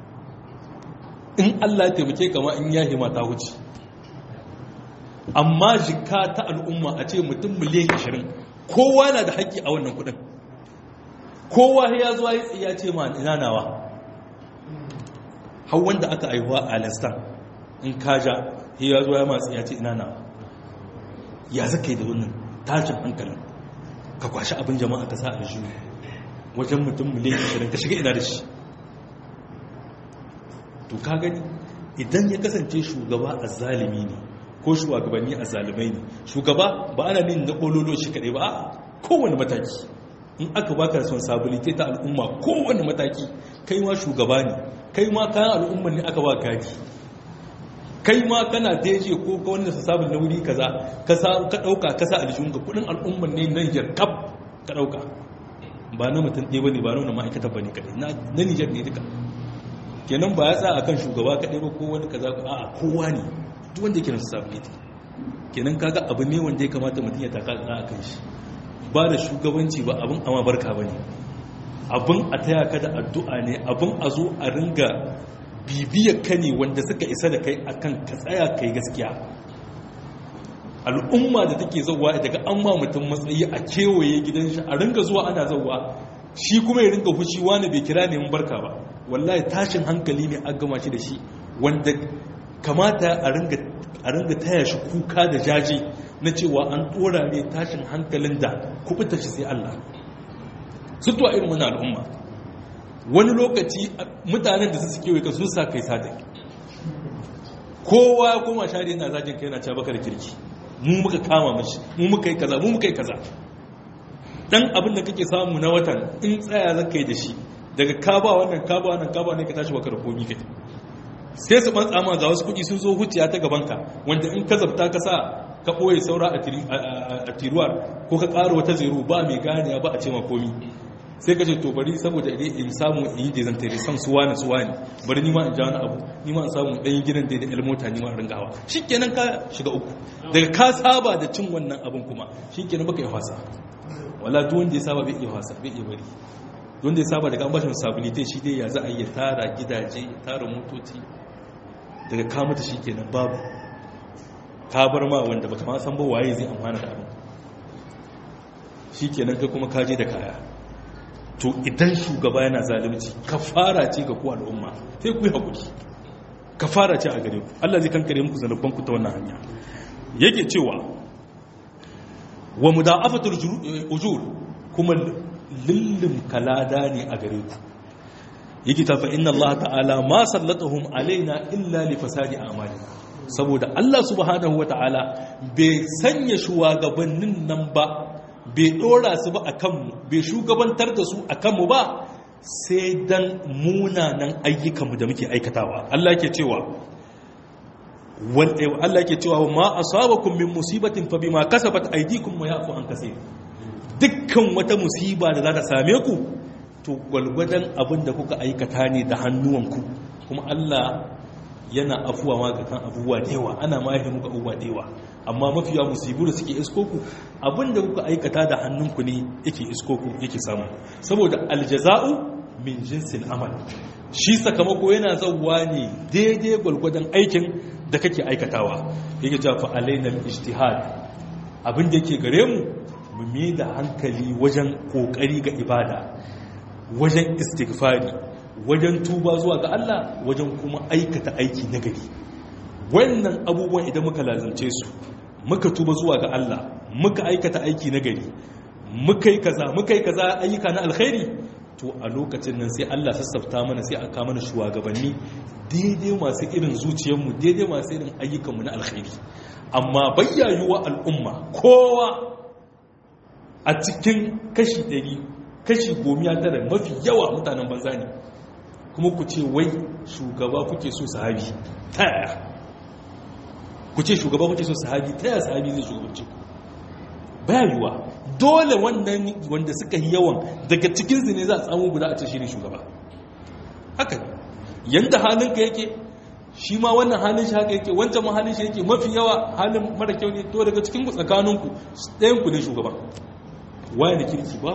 in allah ya taimake kama in ya hima ta wuce amma jika ta al'umma a ce mutum miliyan 20 kowa na da haƙƙi a wannan kudin kowa ya zo ya ce ma ina nawa har wanda aka aihuwa a alistan in kaja ya zo ya masu ya ce ina nawa ya zaka yi da wannan tashin hankalin ka kwashi abin jama'a ka sa a shi wajen mutum miliyan 20 ka shiga ina da shi to ka gani idan ya kasance shugaba a zalimi ne ko shugabanni a zalimai ne shugaba ba ana nin na kololo shi kaɗai ba a kowane mataki in aka baka responsibility ta al'umma kowane mataki kai ma shugaba ne kai ma kayan al'umman ne aka ba gaji kai ma kana deje ko ka wanda su sabon na wuri kaza ka ɗauka ka sa aljihun ka kudin al'umman ne nan yarkab ka ɗauka ba na mutum ɗaya ba ne ba na wani ma'aikata ba ne kaɗai na nijar ne duka kenan ba ya tsaya akan shugaba kaɗai ba ko wani kaza a kowa ne duk wanda yake responsibility kenan kaga abu ne wanda ya kamata mutum ya taka a kan shi ba da shugabanci ba abin ama barka ba ne abin a taya ka da addu'a ne abin a zo a ringa bibiyar ka ne wanda suka isa da kai akan ka tsaya kai gaskiya al'umma da take zauwa daga an ma mutum matsayi a kewaye gidan shi a ringa zuwa ana zauwa shi kuma ya ringa fushi wani bai kira ne mun barka ba wallahi tashin hankali ne an gama shi da shi wanda kamata a ringa taya shi kuka da jaji na cewa an dora ne tashin hankalin da kubuta shi sai Allah sutuwa irin wani al'umma wani lokaci mutanen da su suke wai sun sa kai sata kowa ya koma shari yana zagin kai yana ca baka da kirki mu muka kama mashi mu muka yi kaza mu muka yi kaza dan abin da kake samu na watan in tsaya zaka yi da shi daga kaba wannan kaba wannan kaba ne ka tashi baka da komi kai sai su ban tsama ga wasu kuɗi sun zo huciya ta gabanka wanda in ka zabta ka sa ka ɓoye saura a tiruwar ko ka ƙara wata zero ba mai ganiya ba a ce ma komi sai ka ce to bari saboda idan in samu in yi dezantare san suwa na suwa ne bari nima in ja wani abu nima in samu ɗan gidan da ya mota nima in ringa hawa shi kenan ka shiga uku daga ka saba da cin wannan abin kuma shi kenan baka yi wasa wala duk wanda ya saba bai iya wasa bai iya bari don da ya saba daga an bashi responsibility shi dai ya za a yi tara gidaje ya tara motoci daga kamata shi kenan babu ka bar ma wanda baka ma san ba waye zai amfana da abin shi kenan kai kuma kaje da kaya to idan shugaba yana zalunci kafara ce ga ku al'umma sai ku yi hakuri kafara ce a gare ku Allah zai kankare muku zanubban ku ta wannan hanya yake cewa wa muda'afatul ujur kuma lullum kalada ne a gare ku yake tafa inna Allah ta'ala ma sallatahum alaina illa li fasadi a'malina saboda Allah subhanahu wa ta'ala bai sanya shugabannin nan ba bai dora su ba akan mu bai shugabantar da su akan mu ba sai dan munanan ayyukan mu da muke aikatawa Allah yake cewa wal Allah yake cewa ma asabakum min musibatin fa bima kasabat aydikum wa ya'fu an kaseer dukkan wata musiba da za ta same ku to gwalgwadon abin da kuka aikata ne da hannuwanku kuma Allah yana afuwa ma ga kan abubuwa da yawa ana ma muka abubuwa da yawa amma mafiya musibu da suke iskoku abin da kuka aikata da hannunku ne yake iskoku yake samu saboda aljaza'u min jinsin amal shi sakamako yana zauwa ne daidai gwalgwadon aikin da kake aikatawa yake cewa fa alainal ijtihad abin da yake gare mu mu mai da hankali wajen kokari ga ibada wajen istighfari wajen tuba zuwa ga Allah wajen kuma aikata aiki na gari wannan abubuwan idan muka lazance su muka tuba zuwa ga Allah muka aikata aiki na gari muka yi kaza muka yi kaza ayyuka na alkhairi to a lokacin nan sai Allah sassafta mana sai aka mana shugabanni daidai masu irin zuciyarmu daidai masu irin ayyukanmu na alkhairi amma bayyayuwa al'umma kowa a cikin kashi ɗari kashi gomiya tara mafi yawa mutanen banza ne kuma ku ce wai shugaba kuke so sahabi ta yaya ku ce shugaba ku ce so sahabi ta yaya sahabi zai shugabanci ku baya yiwa dole wannan wanda suka yi yawan daga cikin su ne za a samu guda a ce shi ne shugaba haka yanda halinka yake shi ma wannan halin shi haka yake wancan ma halin shi yake mafi yawa halin mara kyau ne to daga cikin ku tsakaninku ɗayan ku ne shugaban waye da kirki ba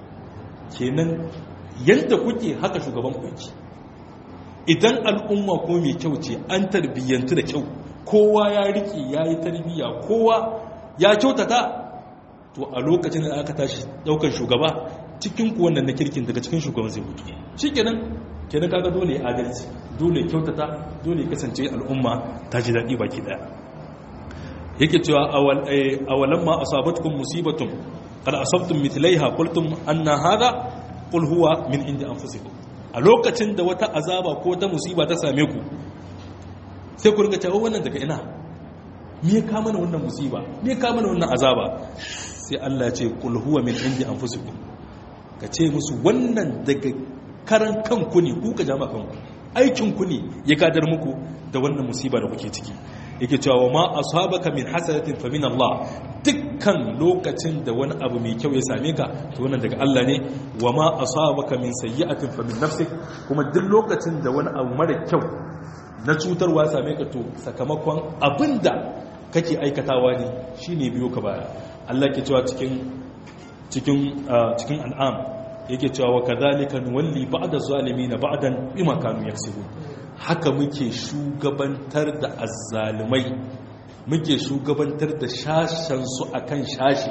kenan yadda kuke haka shugaban ku yake idan al'umma ko mai kyau ce an tarbiyyantu da kyau kowa ya rike ya yi tarbiyya kowa ya kyautata to a lokacin da aka tashi daukar shugaba cikin ku wannan na kirkin daga cikin shugaban zai mutu shi kenan kenan kaga dole ya adalci dole ya kyautata dole ya kasance al'umma ta ji daɗi baki ɗaya yake cewa awalan ma asabatkum musibatun qad asabtum mithlaiha qultum anna hadha qul huwa min indi anfusikum a lokacin da wata azaba ko ta musiba ta same ku sai ku ringa cewa wannan daga ina me ya kama mana wannan musiba me ya kama mana wannan azaba sai Allah ya ce qul huwa min indi anfusikum ka ce musu wannan daga karan kanku ne ku ka jama kanku aikin ku ne ya kadar muku da wannan musiba da kuke ciki yake cewa wa ma asabaka min hasanatin fa min Allah dukkan lokacin da wani abu mai kyau ya same ka to wannan daga Allah ne wa ma asabaka min sayyi'atin fa min nafsik kuma duk lokacin da wani abu mara kyau na cutarwa ya same ka to sakamakon abinda kake aikatawa ne shine biyo ka baya Allah ke cewa cikin cikin cikin an'am yake cewa wa kadhalika nuwalli ba'da zalimin ba'dan bima kanu yaksubun haka muke shugabantar da azzalumai muke shugabantar da shashensu a kan shashe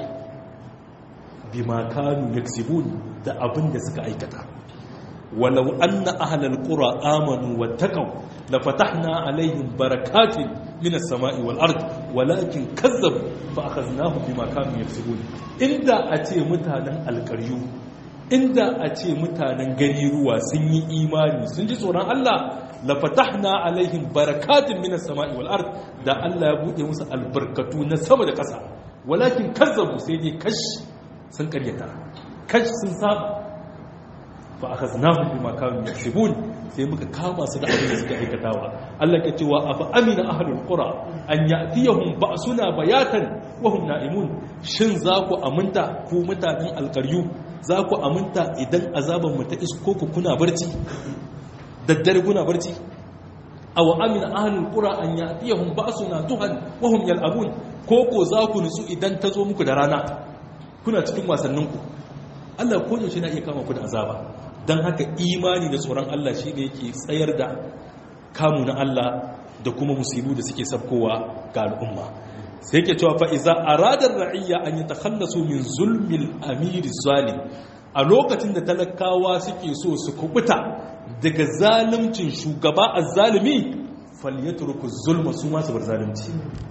bi makanu yaksibun da abin da suka aikata walau anna ahlal qura amanu wattaqaw la fatahna alaihim barakatin minas sama'i wal ard walakin kazzabu fa akhadnahum bima kanu yaksibun inda a ce mutanen alƙaryu inda a ce mutanen gari ruwa sun yi imani sun ji tsoron Allah la fatahna alaihim barakatin minas sama'i wal ard da Allah ya bude musu albarkatu na sama da ƙasa walakin kazzabu sai dai kash sun karyata kash sun saba fa akhaznahum bima kanu yaksubun sai muka kama su da abin da suka aikatawa Allah ke cewa afa amina ahlul qura an ya'tiyahum ba'suna bayatan wa hum na'imun shin za ku aminta ku mutanen alkaryu za ku aminta idan azaban mu ta isko ku kuna barci daddare kuna barci aw amina ahlul qura an ya'tiyahum ba'suna duhan wa hum yal'abun ko ko za ku nutsu idan ta zo muku da rana kuna cikin wasannin ku Allah ko yaushe na iya kama ku da azaba dan haka imani da tsoron Allah shi ne yake tsayar da kamu na Allah da kuma musibu da suke sabkowa ga al'umma sai yake cewa fa iza arada ra'iyya an yatakhallasu min zulmil amir zalim a lokacin da talakawa suke so su kubuta daga zalimcin shugaba azzalimi falyatruku zulma su ma su bar zalunci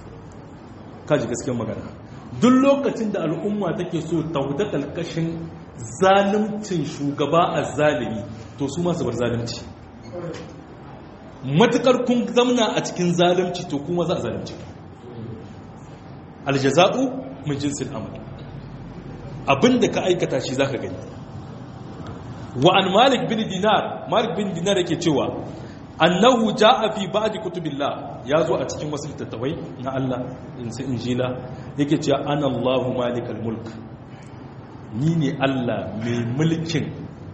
kaji gaskiyar magana duk lokacin da al'umma take so ta huta kalkashin zalimcin shugaba azzalimi to su ma su bar zalunci matukar kun zamna a cikin zalunci to kuma za a zalunci aljaza'u min jinsil amal abinda ka aikata shi zaka gani wa an malik bin dinar malik bin dinar yake cewa annahu jaa fi ba'd kutubillah yazo a cikin wasu littattafai na Allah in sai injila yake cewa ana Allahu malikal mulk ni ne Allah mai mulkin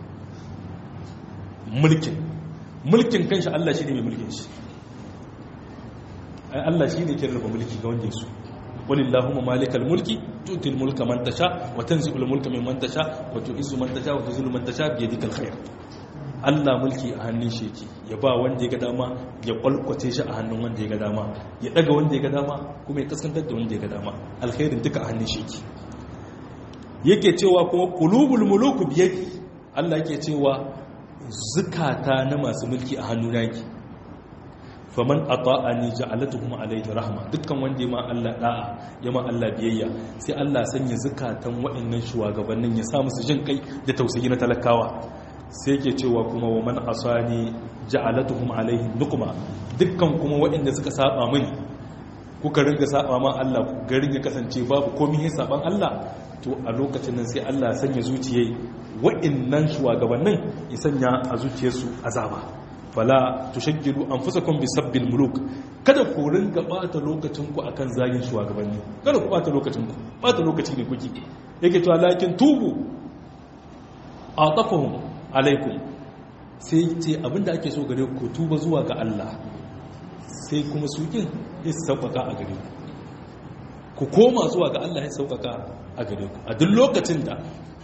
mulkin mulkin kanshi Allah shi ne mai mulkin shi ai Allah shi ne ke rarraba mulki ga wanda ya so walillahumma malikal mulki tutil mulka man tasha wa tanzi'ul mulka mimman tasha wa tu'izzu man tasha wa tuzillu man tasha bi yadikal khair Allah mulki a hannun shi yake ya ba wanda ya ga dama ya kwalkwace shi a hannun wanda ya ga dama ya daga wanda ya ga dama kuma ya kaskantar da wanda ya ga dama alkhairin duka a hannun shi yake yake cewa kuma qulubul muluku biyadi Allah yake cewa zukata na masu mulki a hannuna yake faman ata'ani ja'alatuhum alayhi rahma dukkan wanda ma Allah da'a ya ma Allah biyayya sai Allah sanya zukatan waɗannan shugabannin ya sa musu jin kai da tausayi na talakawa sai yake cewa kuma wa man asani ja'alatuhum alayhi nukma dukkan kuma waɗanda suka saba mini kuka ringa saba ma Allah garin ya kasance babu komai ya saban Allah to a lokacin nan sai Allah sanya zuciyai waɗannan shugabannin ya sanya a zuciyarsu azaba fala tushaggilu anfusakum bisabbil muluk kada ku ringa bata lokacin ku akan zagin shugabanni kada ku bata lokacin ku bata lokaci ne kuke yake cewa lakin tubu atafahum alaikum sai ce abinda ake so gare ku tuba zuwa ga Allah sai kuma sukin ya sauƙaƙa a gare ku ku koma zuwa ga Allah ya sauƙaƙa a gare ku a duk lokacin da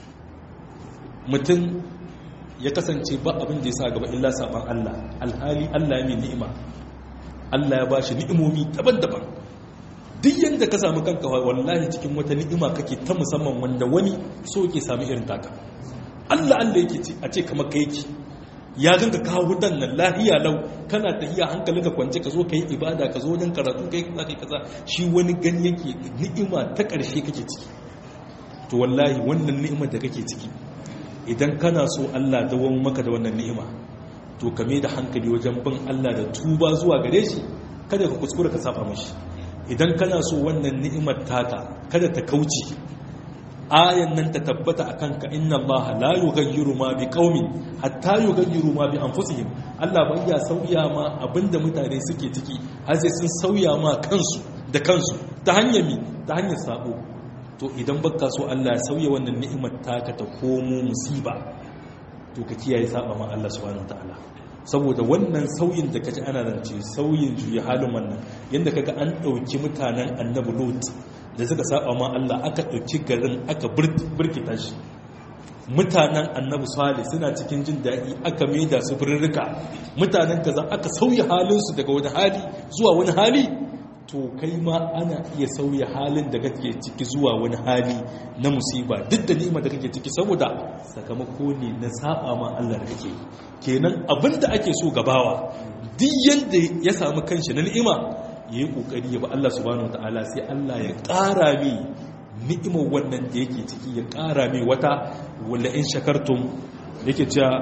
mutum ya kasance ba abin da ya sa gaba illa saban Allah alhali Allah ya mai ni'ima Allah ya ba shi ni'imomi daban-daban duk yadda ka samu kanka wallahi cikin wata ni'ima kake ta musamman wanda wani so yake sami irin taka Allah Allah yake ce a ce kamar ka yake ya ganka kawo wutan nan lahiya lau kana tahiya hankalin ka kwance ka zo ka yi ibada ka zo wajen karatu kai kaza kai kaza shi wani gani yake ni'ima ta ƙarshe kake ciki to wallahi wannan ni'imar da kake ciki idan kana so Allah dawon maka da wannan ni'ima to ka da hankali wajen bin Allah da tuba zuwa gare shi kada ka kuskura ka saba mashi idan kana so wannan ni'imar taka kada ta kauce ayan nan ta tabbata a kanka inna allaha la yughayyiru ma bi qaumin hatta yughayyiru ma bi anfusihim Allah bai ya sauya ma abinda mutane suke ciki har sai sun sauya ma kansu da kansu ta hanyar mi ta hanyar sabo to idan baka so Allah ya sauya wannan ni'imar taka ta komo musiba to ka kiyaye saba ma Allah subhanahu wataala saboda wannan sauyin da kaji ana rance sauyin juya halin wannan yanda kaga an dauki mutanen annabi Lut da suka saba ma Allah aka ɗauki garin aka birkita shi mutanen annabi salih suna cikin jin daɗi aka maida su birrika mutanen kaza aka sauya halinsu daga wani hali zuwa wani hali to kai ma ana iya sauya halin da kake ciki zuwa wani hali na musiba duk da ni'ima da kake ciki saboda sakamako ne na saba ma Allah da kake kenan abinda ake so gabawa duk yanda ya samu kanshi na ni'ima ya yi ƙoƙari ya ba Allah subhanahu ta'ala sai Allah ya ƙara mai ni'imar wannan da yake ciki ya ƙara mai wata wala in shakartum yake cewa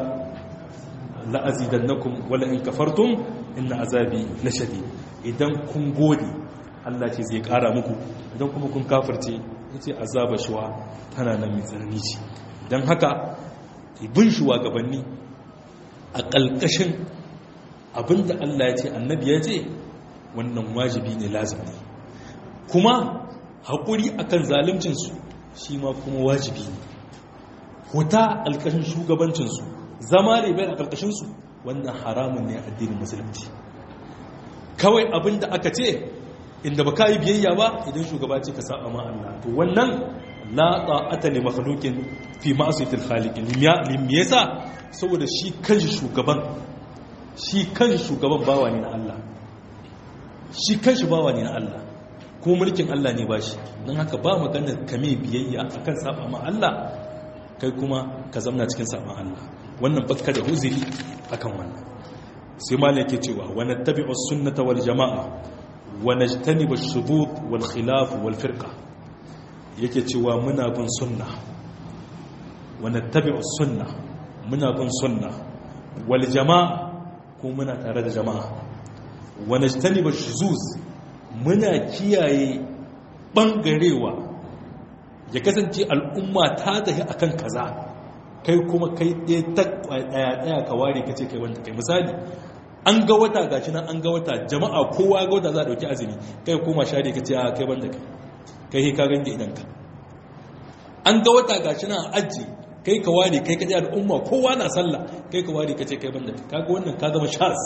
la'azidannakum wala in kafartum inna azabi lashadi idan kun gode Allah ce zai ƙara muku idan kuma kun kafirce yace azaba shuwa tana nan mai tsanani ce dan haka bin shuwa gabanni a ƙalƙashin abinda Allah ya ce annabi ya ce wannan wajibi ne lazim ne kuma haƙuri akan zalimcinsu shi ma kuma wajibi ne huta alƙashin shugabancinsu zama ne bai a ƙarƙashinsu wannan haramun ne addinin musulunci kawai abin da aka ce inda ba ka yi biyayya ba idan shugaba ce ka saba ma Allah to wannan la ta'ata li makhluqin fi ma'siyatil khaliq lim yasa saboda shi kanshi shugaban shi kanshi shugaban bawa ne na Allah shi kanshi bawa ne na Allah ko mulkin Allah ne ba shi don haka ba magana kame biyayya akan saba ma Allah kai kuma ka zamna cikin saba Allah wannan baka da huzuri akan wannan sai ma yake cewa wa nattabi'u sunnata wal jama'a wa najtanibu ash-shudud wal khilaf wal firqa yake cewa muna bin sunna wa nattabi'u sunna muna bin sunna wal jama'a ko muna tare da jama'a wane ba shuzuz muna kiyaye ɓangarewa ya kasance al'umma ta tafi akan kaza kai kuma kai ɗaya ɗaya ka ware ka ce kai wanda kai misali an ga wata gashi nan an ga wata jama'a kowa ga wata za a ɗauki azumi kai koma share ka ce a kai wanda kai kai ka gange idan ka an ga wata gashi nan a aji kai ka ware kai ka ji al'umma kowa na sallah kai ka ware ka ce kai wanda kai kaga wannan ka zama shas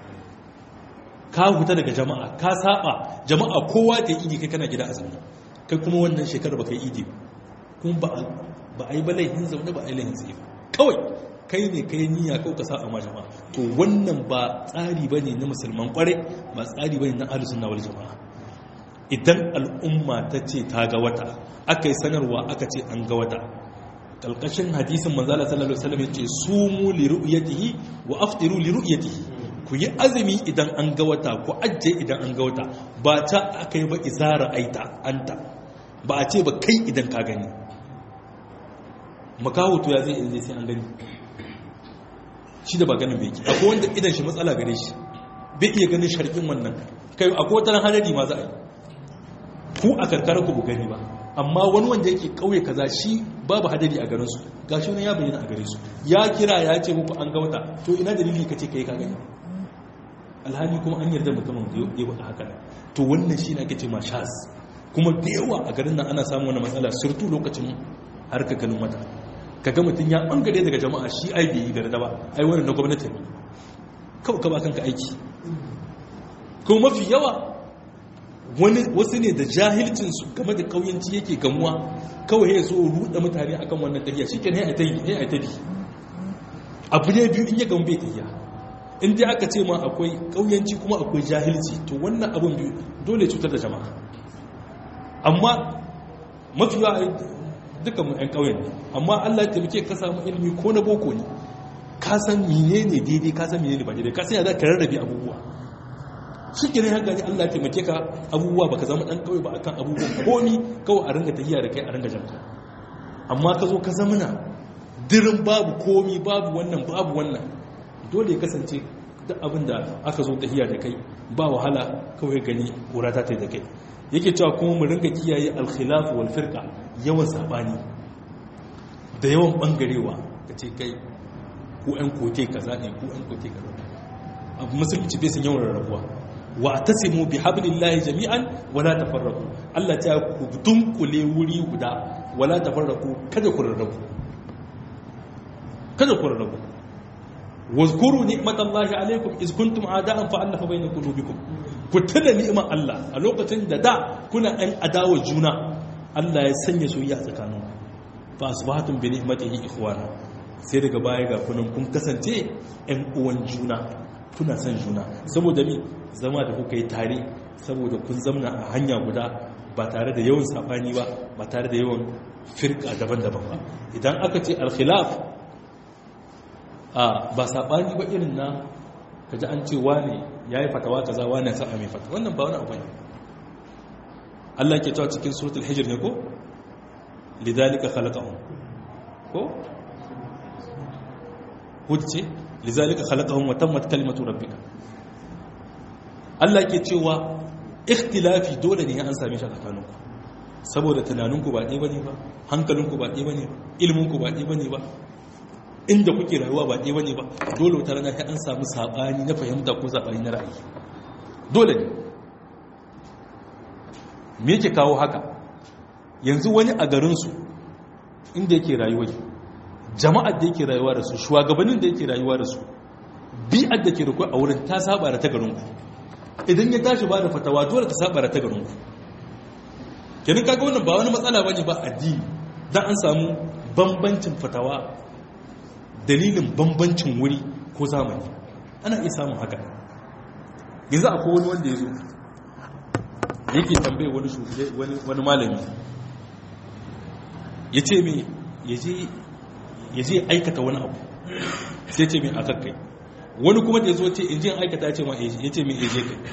ka huta daga jama'a ka saba jama'a kowa ta yi idi kai kana gida azumi kai kuma wannan shekarar ba kai idi kuma ba ba a yi ba laihin zaune ba a yi laihin tsaye kawai kai ne kai niyya kawai ka saba ma jama'a to wannan ba tsari ba ne na musulman kware ba tsari ba ne na ahlus sunna wal jama'a idan al'umma ta ce ta ga wata aka yi sanarwa aka ce an ga wata kalkashin hadisin manzala sallallahu alaihi wasallam yace sumu li ru'yatihi wa aftiru li ru'yatihi ku yi azumi idan an ga wata ku ajiye idan an ga wata ba ta aka yi ba izara aita anta ba a ce ba kai idan ka gani makaho to ya zai zai sai an gani shi da ba ganin bai ki akwai wanda idan shi matsala gare shi bai iya ganin sharkin wannan kai akwai wata hadari ma za a yi ku a karkara ku bu gani ba amma wani wanda yake kauye kaza shi babu hadari a garinsu gashi wani ya bayyana a gare su ya kira ya ce muku an ga wata to ina dalili kace kai ka gani alhali kuma an yarda mutumin da ya faɗa haka to wannan shi ne ake ce ma shaz kuma da yawa a garin nan ana samun wani matsala surtu lokacin harkar ganin wata kaga mutum ya bangare daga jama'a shi ai bai yi da ba ai wannan na gwamnati ne kawai ka ba kanka aiki kuma mafi yawa wani wasu ne da jahilcinsu game da kauyanci yake gamuwa kawai ya zo ruɗa mutane akan wannan tafiya shi kenan ya ta yi ya ta bi abu ne biyu in ya gamu bai tafiya in dai aka ce ma akwai kauyanci kuma akwai jahilci to wannan abun biyu dole cutar da jama'a amma mafi yawa dukkan mu 'yan ƙauyen ne amma Allah ya taimake ka samu ilimi ko na boko ne ka san menene daidai ka san menene ba daidai ka san ya za ka rarrabe abubuwa shi ke ne haka ne Allah ya taimake ka abubuwa baka zama ɗan ƙauye ba akan abubuwan komi kawai a ringa tafiya da kai a ringa janka amma ka zo ka zamana dirin babu komi babu wannan babu wannan dole ya kasance duk abin da aka zo tafiya da kai ba wahala kawai gani ƙura ta ta da kai yake cewa kuma mu ringa kiyaye alkhilafu wal firqa yawan sabani da yawan bangarewa kace kai ku ɗan kote kaza ne ku ɗan kote kaza abu musulunci bai san yawan rarrabuwa wa tasimu bi hablillahi jami'an wala tafarraqu Allah ta ku dunkule wuri guda wala tafarraqu kada ku rarrabu kada ku rarrabu wazkuru ni'matallahi alaikum iz kuntum a'da'an fa'alafa bayna qulubikum ku tuna ni'imar Allah a lokacin da da kuna ɗan adawa juna Allah ya sanya soyayya a tsakaninku fa asbahatum bi ni'matihi ikhwana sai daga baya ga kunan kun kasance ɗan uwan juna kuna son juna saboda mi zama da kuka yi tare saboda kun zamna a hanya guda ba tare da yawan sabani ba ba tare da yawan firka daban-daban ba idan aka ce al-khilaf a ba sabani ba irin na kaji an ce wane ya yi fatawa kaza wane ya sa'a mai fatawa wannan ba wani abu ne Allah ke cewa cikin suratul hijr ne ko lidhalika khalaqahum ko hujje lidhalika khalaqahum wa tammat kalimatu rabbika Allah ke cewa ikhtilafi dole ne an same shi a tsakaninku saboda tunaninku ba ɗaya bane ba hankalinku ba ɗaya bane ba ilminku ba ɗaya bane ba inda kuke rayuwa ba ɗaya bane ba dole wata rana sai an samu saɓani na fahimta ko saɓani na ra'ayi dole ne me yake kawo haka yanzu wani a garinsu inda yake rayuwa jama'ar da yake rayuwa da su shugabannin da yake rayuwa da su bi'ar da ke rikuwa a wurin ta saba da ta garinku idan ya tashi ba da fatawa dole ta saba da ta garinku kenan kaga wannan ba wani matsala bane ba addini dan an samu bambancin fatawa dalilin bambancin wuri ko zamani ana iya samun haka yanzu akwai wani wanda ya zo yake tambaye wani wani malami ya ce mai ya je aikata wani abu sai ce mai akan kai wani kuma da ya zo ce in je aikata ya ce mai ya ce mai ya je kai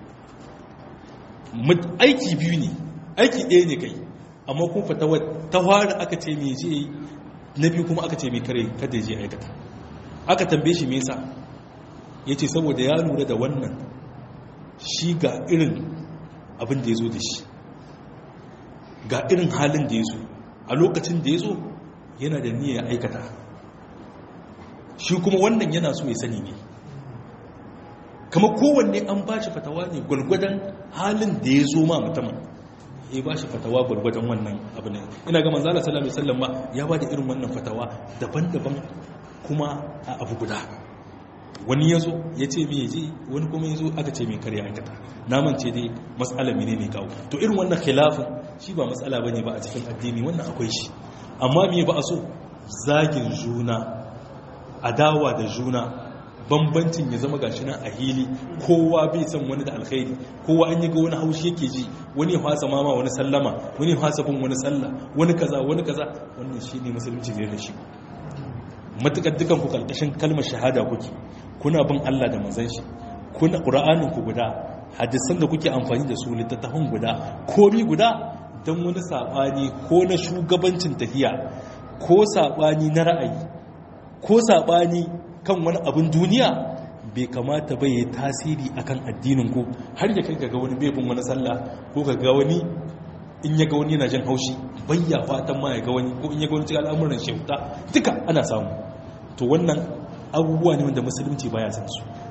aiki biyu ne aiki ɗaya ne kai amma kuma fatawa ta fara aka ce mai je na biyu kuma aka ce mai kare kada ya je aikata aka tambaye shi me yasa ya ce saboda ya lura da wannan shi ga irin abin da ya zo da shi ga irin halin da ya zo a lokacin da ya zo yana da niyyar aikata shi kuma wannan yana so ya sani ne kama kowanne an ba shi fatawa ne gwalgwadon halin da ya zo ma mutumin ya ba shi fatawa gwalgwadon wannan abu ne ina ga manzala sallallahu alaihi wasallam ya ba da irin wannan fatawa daban-daban kuma a abu guda wani ya zo ya ce mai je wani kuma ya zo aka ce mai karya aikata naman ce dai matsala mene ne kawo to irin wannan khilafin shi ba matsala ba ne ba a cikin addini wannan akwai shi amma me ba a so zagin juna adawa da juna bambancin ya zama gashi nan a hili kowa bai san wani da alkhairi kowa an yi ga wani haushi yake ji wani ya fasa mama wani sallama wani ya fasa bin wani sallah wani kaza wani kaza wannan shine musulunci ne da shi matukar dukan ku kalkashin kalmar shahada kuke kuna bin Allah da manzon shi kuna qur'anin ku guda hadisan da kuke amfani da su littattafan guda komi guda dan wani sabani ko na shugabancin tahiya ko sabani na ra'ayi ko sabani kan wani abin duniya bai kamata bai yi tasiri akan addinin ku har ya kai ga wani bebin wani sallah ko ga wani in ya ga wani yana jin haushi bayya fatan ma ya ga wani ko in ya ga wani cikin al'amuran shauta duka ana samu to wannan abubuwa ne wanda musulunci baya san su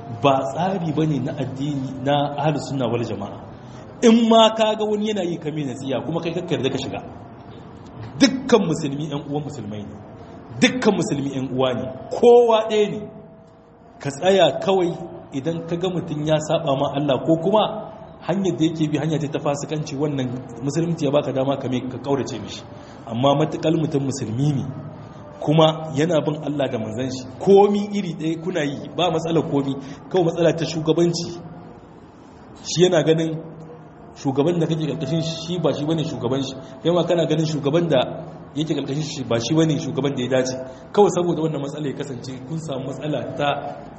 ba tsari bane na addini na ahlus sunna wal jama'a in ma kaga wani yana yi kame nasiya kuma kai kakkar da ka shiga dukkan musulmi yan uwan musulmai ne dukkan musulmi yan uwa ne kowa ɗaya ne ka tsaya kawai idan ka ga mutum ya saba ma Allah ko kuma hanyar da yake bi hanya ce ta fasikanci wannan musulunci ya baka dama kame ka kaurace mishi amma matukal mutum musulmi ne kuma yana bin Allah da manzon shi komi iri ɗaya kuna yi ba matsalar komi kawai matsala ta shugabanci shi yana ganin shugaban da kake karkashin shi ba shi bane shugaban shi kai ma kana ganin shugaban da yake karkashin shi ba shi bane shugaban da ya dace kawai saboda wannan matsala ya kasance kun samu matsala ta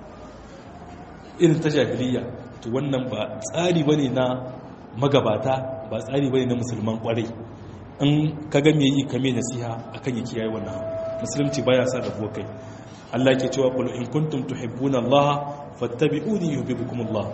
irin ta jahiliya to wannan ba tsari bane na magabata ba tsari bane na musulman kwarai in kaga me yi kame nasiha akan ya kiyaye wannan musulunci baya sa da kai Allah ke cewa qul in kuntum tuhibbuna Allah fattabi'uni yuhibbukum Allah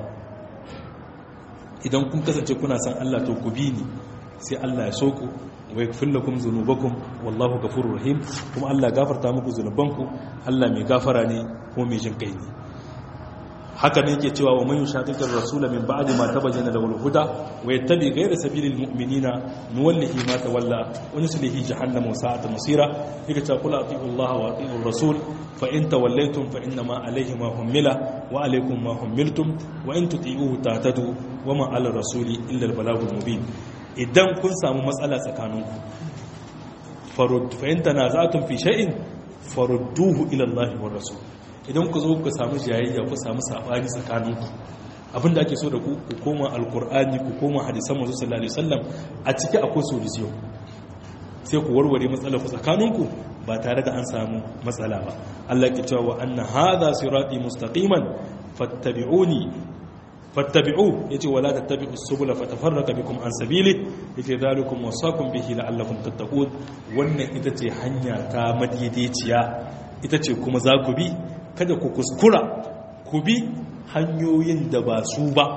idan kun kasance kuna san Allah to ku bi ni sai Allah ya so ku wa yaghfir lakum dhunubakum wallahu ghafurur rahim kuma Allah gafarta muku zunubanku Allah mai gafara ne kuma mai jin kai ne haka ne yake cewa wa man yushaqiqir rasula min ba'di ma tabayyana lahu al-huda wa yattabi ghayra sabilil mu'minina nuwallihi ma tawalla wa nuslihi jahannama wa sa'at masira yake cewa qul ati'u Allah wa ati'u rasul fa in tawallaytum fa inna ma alayhi ma hummila wa alaykum ma hummiltum wa in tuti'uhu tahtadu wa ma 'ala rasuli illa al-balaghul mubin idan kun samu matsala tsakaninku farud fa in tanaza'tum fi shay'in farudduhu ila Allah wa rasul idan ku zo ku samu jayayya ku samu sabani tsakaninku abinda ake so da ku ku koma alkur'ani ku koma hadisan manzo sallallahu alaihi wasallam a ciki akwai solution sai ku warware matsalar ku tsakaninku ba tare da an samu matsala ba Allah ke cewa wa anna hadha sirati mustaqiman fattabi'uni fattabi'u yace wala tattabi'us subula fatafarraqa bikum an sabili yace zalikum wasaqum bihi la'allakum tattaqun wannan ita ce hanya ta madaidaiciya ita ce kuma za ku bi kada ku kuskura ku bi hanyoyin da ba su ba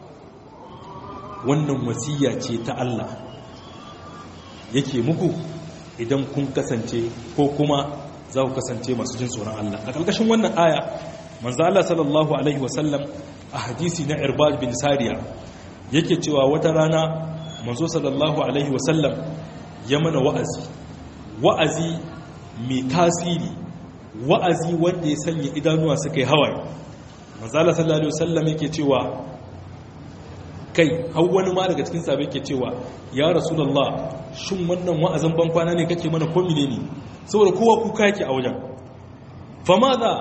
wannan wasiya ce ta Allah yake muku idan kun kasance ko kuma za ku kasance masu jin tsoron Allah a ƙarƙashin wannan aya manzo Allah sallallahu alaihi wasallam a hadisi na Irbad bin Sariya yake cewa wata rana manzo sallallahu alaihi wasallam ya mana wa'azi wa'azi mai tasiri wa'azi wanda ya sanya idanuwa suka yi hawaye manzala sallallahu alaihi wasallam yake cewa kai har wani ma daga cikin sabai yake cewa ya rasulullah shin wannan wa'azin ban kwana ne kake mana ko ne saboda kowa kuka yake a wajen fa ma za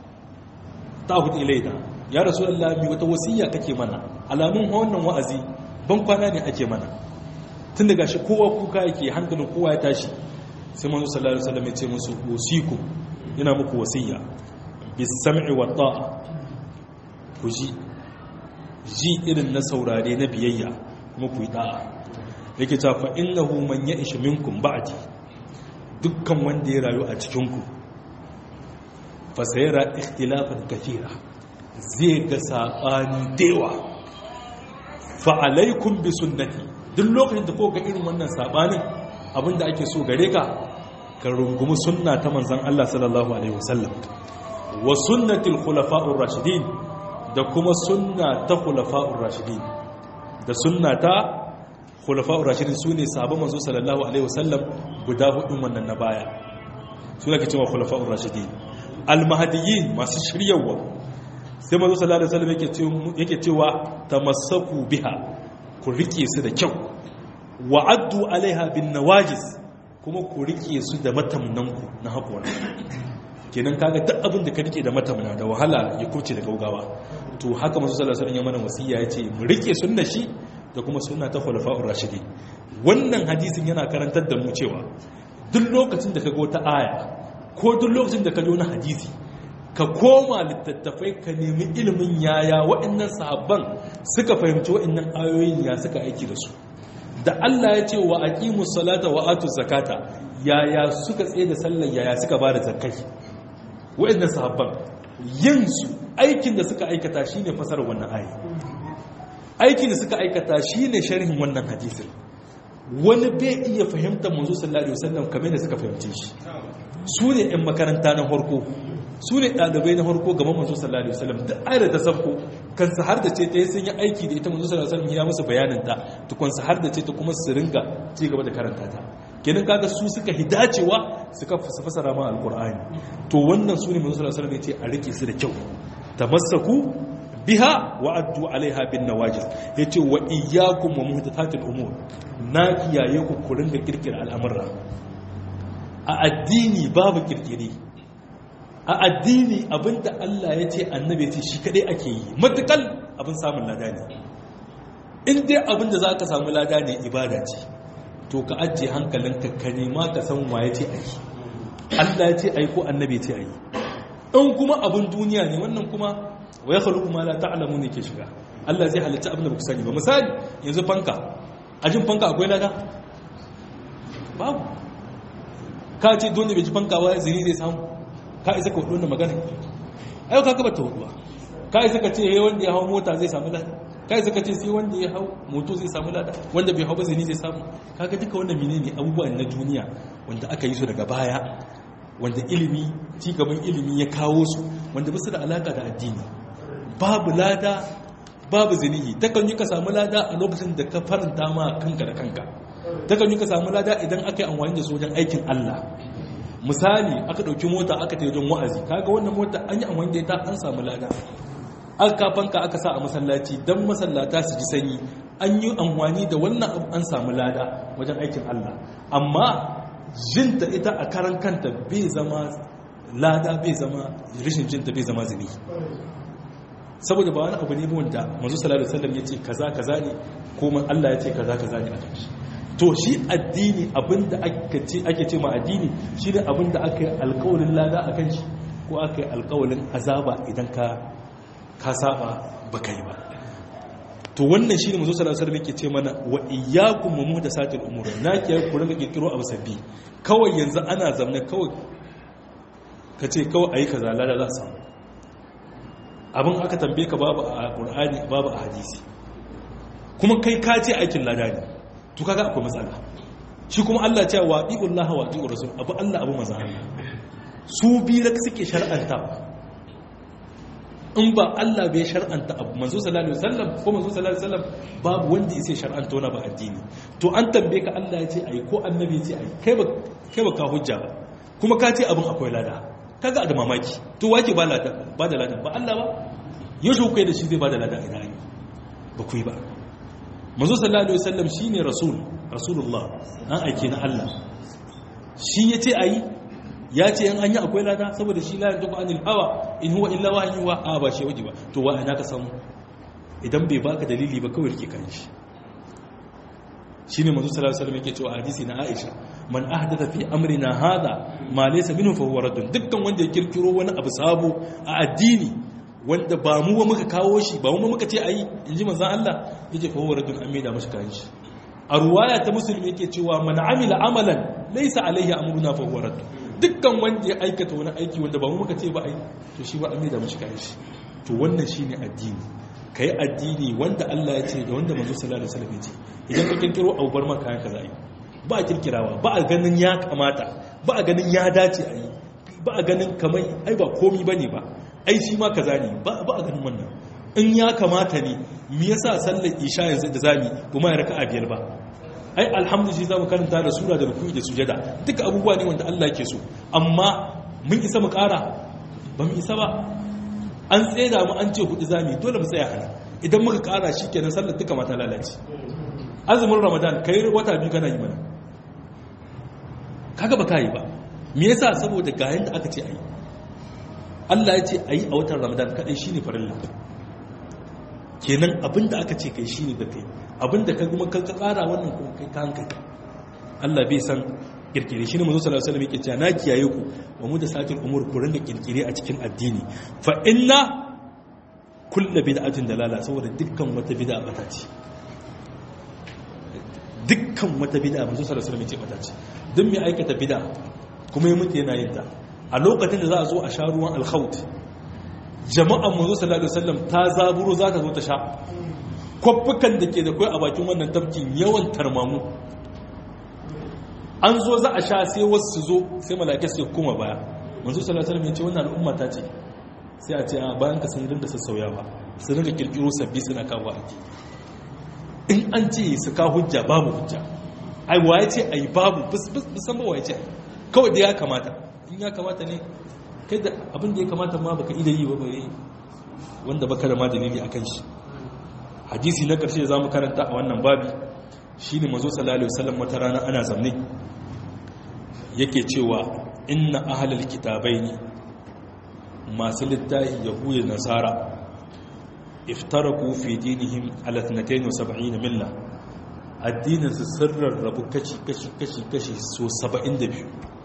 ta'hud ilaina ya rasulullah mi wata wasiya kake mana alamun wannan wa'azi ban kwana ne ake mana tun daga shi kowa kuka yake hankalin kowa ya tashi sai manzo sallallahu alaihi wasallam ya ce musu usiku ina muku wasiya bisam'i wa ta'a ku ji ji irin na saurare na biyayya kuma ku yi da'a yake ta fa innahu man ya'ish minkum ba'di dukkan wanda ya rayu a cikin ku fa sayara ikhtilafan kathira zai ga sabani dewa fa alaikum bi sunnati duk lokacin da ko ga irin wannan sabanin abinda ake so gare ka ka rungumi sunna ta manzan Allah sallallahu Alaihi wasallam wa sunnatil khulafa'ur rashidin da kuma sunna ta khulafa'ur rashidin da sunna ta khulafa'ur rashidin su ne sabon manzo sallallahu Alaihi wasallam guda hudun wannan na baya su ne ke cewa khulafa'ur rashidin almahadiyin masu shiryawa sai manzo sallallahu Alaihi wasallam yake cewa tamassaku biha ku rike su da kyau wa'addu alaiha bin nawajis kuma ku rike su da matamnanku na haƙora kenan kaga duk abin da ka rike da matamna da wahala ya kurce da gaugawa to haka masu sallar sun yi mana wasiya ya ce mu rike sunna shi da kuma sunna ta khulafa'ur rashidi wannan hadisin yana karantar da mu cewa duk lokacin da ka ga wata aya ko duk lokacin da ka ji wani hadisi ka koma littattafai ka nemi ilimin yaya waɗannan sahabban suka fahimci waɗannan ayoyin ya suka aiki da su da Allah ya ce wa aqimus salata wa atuz zakata yaya suka tsaye da sallar yaya suka bada zakai wayannan sahabban yin su aikin da suka aikata shine fasarar wannan ayi aikin da suka aikata shine sharhin wannan hadisin wani bai iya fahimtar manzo sallallahu alaihi wasallam kamar da suka fahimce shi su ne ɗan makaranta na farko su ne ɗalibai na farko gaban manzo sallallahu alaihi wasallam duk ayar ta sabko kan su har da ce ta yi sun yi aiki da ita manzo sallallahu alaihi wasallam ya musu bayanin ta tukun su har da ce ta kuma su ringa ci gaba da karanta ta kenan kaga su suka hidacewa suka fasara ma alqur'ani to wannan su ne manzo sallallahu alaihi wasallam ya ce a rike su da kyau tamassaku biha wa addu alaiha bin nawajis yace wa iyyakum wa muhdathatil umur na kiyaye ku ku ringa kirkira al'amura a addini babu kirkire a addini abinda Allah ya ce annabi ya ce shi kadai ake yi matukal abin samun lada ne in dai abinda za ka samu lada ne ibada ce to ka ajiye hankalinka ka nema ka san waye ce a yi Allah ya ce a yi ko annabi ya ce a yi in kuma abin duniya ne wannan kuma wa ya khaluqu ma la ta'lamu ne ke shiga Allah zai halitta abin da ba ku sani ba misali yanzu fanka ajin fanka akwai lada babu ka ce don da bai ji fanka ba zini zai samu ka isa ka hudu wannan magana ayo ka gaba ta huduwa ka isa ka ce wanda ya hau mota zai samu lada ka isa ka ce sai wanda ya hau moto zai samu lada wanda bai hau ba zini zai samu kaga duka wannan menene abubuwan na duniya wanda aka yi su daga baya wanda ilimi cigaban ilimi ya kawo su wanda basu da alaka da addini babu lada babu zinihi takan yi ka samu lada a lokacin da ka faranta ma kanka da kanka takan yi ka samu lada idan aka yi amfani da su wajen aikin Allah misali aka ɗauki mota aka ta wajen wa'azi kaga wannan mota an yi amfani da ita an samu lada aka kafanka aka sa a masallaci don masallata su ji sanyi an yi amfani da wannan abu an samu lada wajen aikin Allah amma jinta ita a karan kanta bai zama lada bai zama rishin jinta bai zama zini saboda ba wani abu ne wanda manzo sallallahu alaihi wasallam yace kaza kaza ne ko Allah yace kaza kaza ne a kanshi to shi addini abinda ake ce ake ce ma addini shine abinda aka yi alƙawarin lada akan shi ko aka yi alƙawarin azaba idan ka ka saba baka yi ba to wannan shine manzo sallallahu alaihi wasallam yake ce mana wa iyyakum wa muhdathatil umur na ke ku ringa kirkiro abu sabbi kawai yanzu ana zamne kawai kace kawai ayi kaza lada za su abin aka tambaye ka babu a qur'ani babu a hadisi kuma kai ka ce aikin lada ne to kaga akwai matsala shi kuma Allah ce wa iqullah wa iqur rasul abu Allah abu manzo Allah su bi rak suke shar'anta in ba Allah bai shar'anta abu manzo sallallahu alaihi wasallam ko manzo sallallahu alaihi wasallam babu wanda yake shar'anta wani ba addini to an tambaye ka Allah ya ce ayi ko annabi ya ce ayi kai ba kai ba ka hujja ba kuma ka ce abin akwai lada kaga da mamaki to wake ba lada ba da lada ba Allah ba yaushe kai da shi zai ba da lada ina yi ba ku yi ba manzo sallallahu alaihi wasallam shine rasul rasulullah an aike na Allah shi yace ayi ya ce yan anya akwai lada saboda shi la yantiqu anil hawa in huwa illa wahyu wa a ba shi waje ba to wa ina ka samu idan bai baka dalili ba kawai rike kan shi shine manzo sallallahu alaihi wasallam yake cewa hadisi na Aisha man ahdatha fi amrina hada ma laysa minhu fa huwa raddun dukkan wanda ya kirkiro wani abu sabo a addini wanda ba mu ba muka kawo shi ba mu muka ce ayi inji manzon Allah yace fa huwa raddun amida mashi kan shi a ruwaya ta musulmi yake cewa man amila amalan laysa alaihi amruna fa huwa raddun dukkan wanda ya aikata wani aiki wanda ba mu muka ce ba ai to shi ba amida mashi kan shi to wannan shine addini kai addini wanda Allah ya ce da wanda manzo sallallahu alaihi wasallam ya ce idan ka kirkiro abu bar maka kayan kaza yi ba a kirkirawa ba a ganin ya kamata ba a ganin ya dace a yi ba a ganin kamar ai ba komi bane ba ai shi ma kaza ne ba a ganin wannan in ya kamata ne me yasa sallar isha yanzu da zami kuma ya raka'a biyar ba ai alhamdulillah zamu karanta da sura da ruku'i da sujada duka abubuwa ne wanda Allah ke so amma mun isa mu ƙara ba mu isa ba an tseda mu an ce hudu zami dole mu tsaya hana idan muka ƙara shikenan sallar duka mata lalace azumin ramadan kai wata biyu kana yi mana kaga ba kai ba me yasa saboda ga yanda aka ce ayi Allah ya ce ayi a watan ramadan kadai shine farilla kenan abinda aka ce kai shine da kai abinda ka kuma ka kara wannan kuma kai ka hankali Allah bai san kirkire shi ne manzo sallallahu alaihi wasallam yake cewa na kiyaye ku wa mu da satin umur ku ringa kirkire a cikin addini fa inna kullu bid'atin dalala saboda dukkan wata bid'a bata ce dukkan wata bid'a manzo sallallahu alaihi wasallam yake bata ce duk mai aikata bid'a kuma ya mutu yana yin ta a lokacin da za a zo a sha ruwan alkhawt jama'an manzo sallallahu alaihi wasallam ta zaburo za ta zo ta sha kwaffukan da ke da kai a bakin wannan tafkin yawan tarmamu an zo za a sha sai wasu su zo sai malakai su kuma baya manzo sallallahu alaihi wasallam ya ce wannan al'umma ta ce sai a ce a bayan ka sun rinda sassauyawa su rinda kirkiro sabbi suna kawo addini in an ce su ka hujja babu hujja ai waye ce ai babu bisan ba waye ce kawai da ya kamata in ya kamata ne kai da abin da ya kamata ma baka ida yi ba bare wanda baka da ma dalili akan shi hadisi na karshe zamu karanta a wannan babi shine manzo sallallahu alaihi wasallam wata rana ana zamne yake cewa inna ahlal kitabaini masu littafi yahuda nasara iftaraku fi dinihim ala 72 milla addinin su sirrar rabu kashi kashi kashi kashi so 72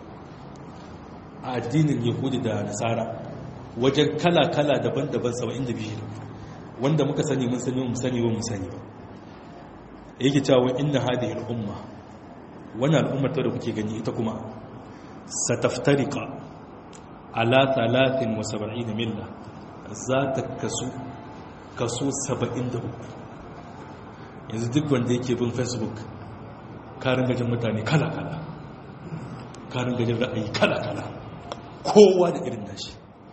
a addinin yahudi da nasara wajen kala kala daban-daban 72 wanda muka sani mun sani mun sani ba mun sani ba yake cewa inna hadhihi al-umma wannan al'ummar da kuke gani ita kuma sataftarika ala 73 milla za ta kasu kaso 73 yanzu duk wanda yake bin facebook karin gajin mutane kala-kala karin gajin ra'ayi kala-kala kowa da irin nashi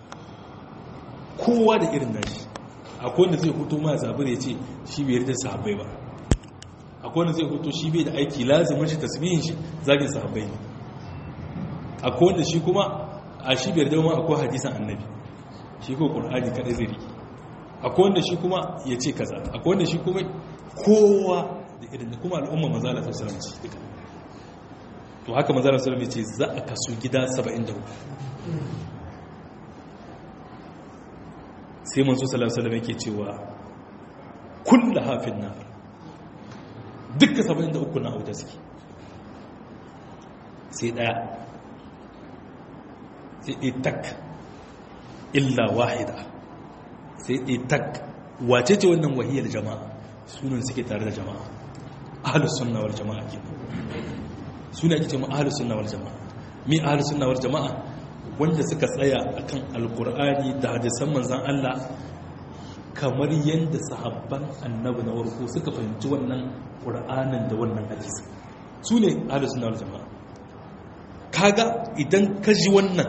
kowa da irin nashi akwai wanda zai hutu ma zaɓi ya ce shi bai yarda sahabbai ba akwai wanda zai hutu shi bai da aiki lazimin shi tasbihin shi zagin sahabbai ne akwai wanda shi kuma a shi bai yarda ma akwai hadisan annabi shi ko qur'ani kadai zai riki akwai wanda shi kuma ya ce kaza akwai wanda shi kuma kowa da irin da kuma al'umma manzala sallallahu alaihi duka to haka manzala sallallahu alaihi ce za a kasu gida 73 sai manzo sallallahu alaihi yake cewa kullu hafin nar duka 73 na auta suke sai daya sai itak illa wahida sai itak wace ce wannan wahiyar jama'a sunan suke tare da jama'a ahlus sunna wal jama'a ke suna ake cewa ahlus sunna wal jama'a mi ahlus sunna wal jama'a wanda suka tsaya akan alqur'ani da hadisan manzon Allah kamar yanda sahabban annabi na warko suka fahimci wannan qur'anin da wannan hadisi su ne ahlus sunna wal jama'a kaga idan ka ji wannan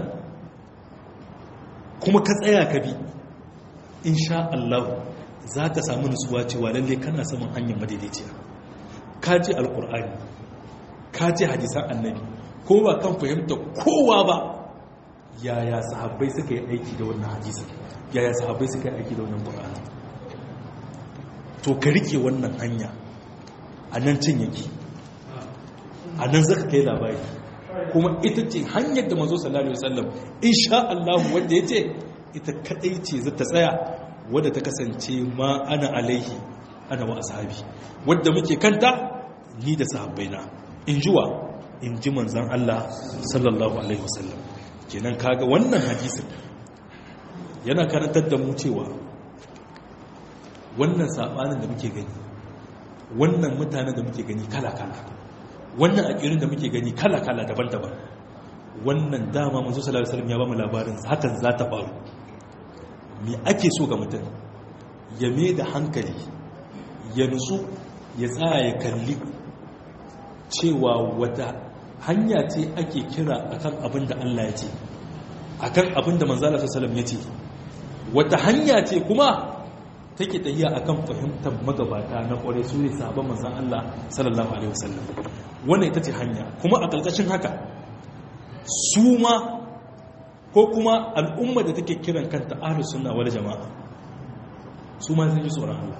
kuma ka tsaya ka bi insha Allah za ka samu nutsuwa cewa lalle kana saman hanyar madaidaiciya ka ji alkur'ani ka ji hadisan annabi ko ba kan fahimta kowa ba yaya sahabbai suka yi aiki da wannan hadisan yaya sahabbai suka yi aiki da wannan qur'ani to ka rike wannan hanya a nan cin yake a nan zaka kai labari kuma ita ce hanyar da manzo sallallahu alaihi wasallam insha Allah wanda yace ita kadai ce za ta tsaya wadda ta kasance ma ana alaihi ana wa ashabi wadda muke kanta ni da sahabbaina in jiwa in ji manzan Allah sallallahu alaihi wasallam kenan kaga wannan hadisin yana karantar da mu cewa wannan sabanin da muke gani wannan mutanen da muke gani kala-kala wannan akirin da muke gani kala-kala daban-daban wannan dama manzo sallallahu alaihi wasallam ya ba mu labarin hakan za ta faru me ake so ga mutum ya me da hankali ya nutsu ya tsaya ya kalli cewa wata hanya ce ake kira akan abin da Allah ya ce akan abin da manzala sallallahu ya ce wata hanya ce kuma take tahiya akan fahimtar magabata na kware su ne sahabban manzon Allah sallallahu alaihi wasallam wannan ita ce hanya kuma a ƙarƙashin haka su ma ko kuma al'umma da take kiran kanta ahlus sunna wal jama'a su ma sun ji tsoron Allah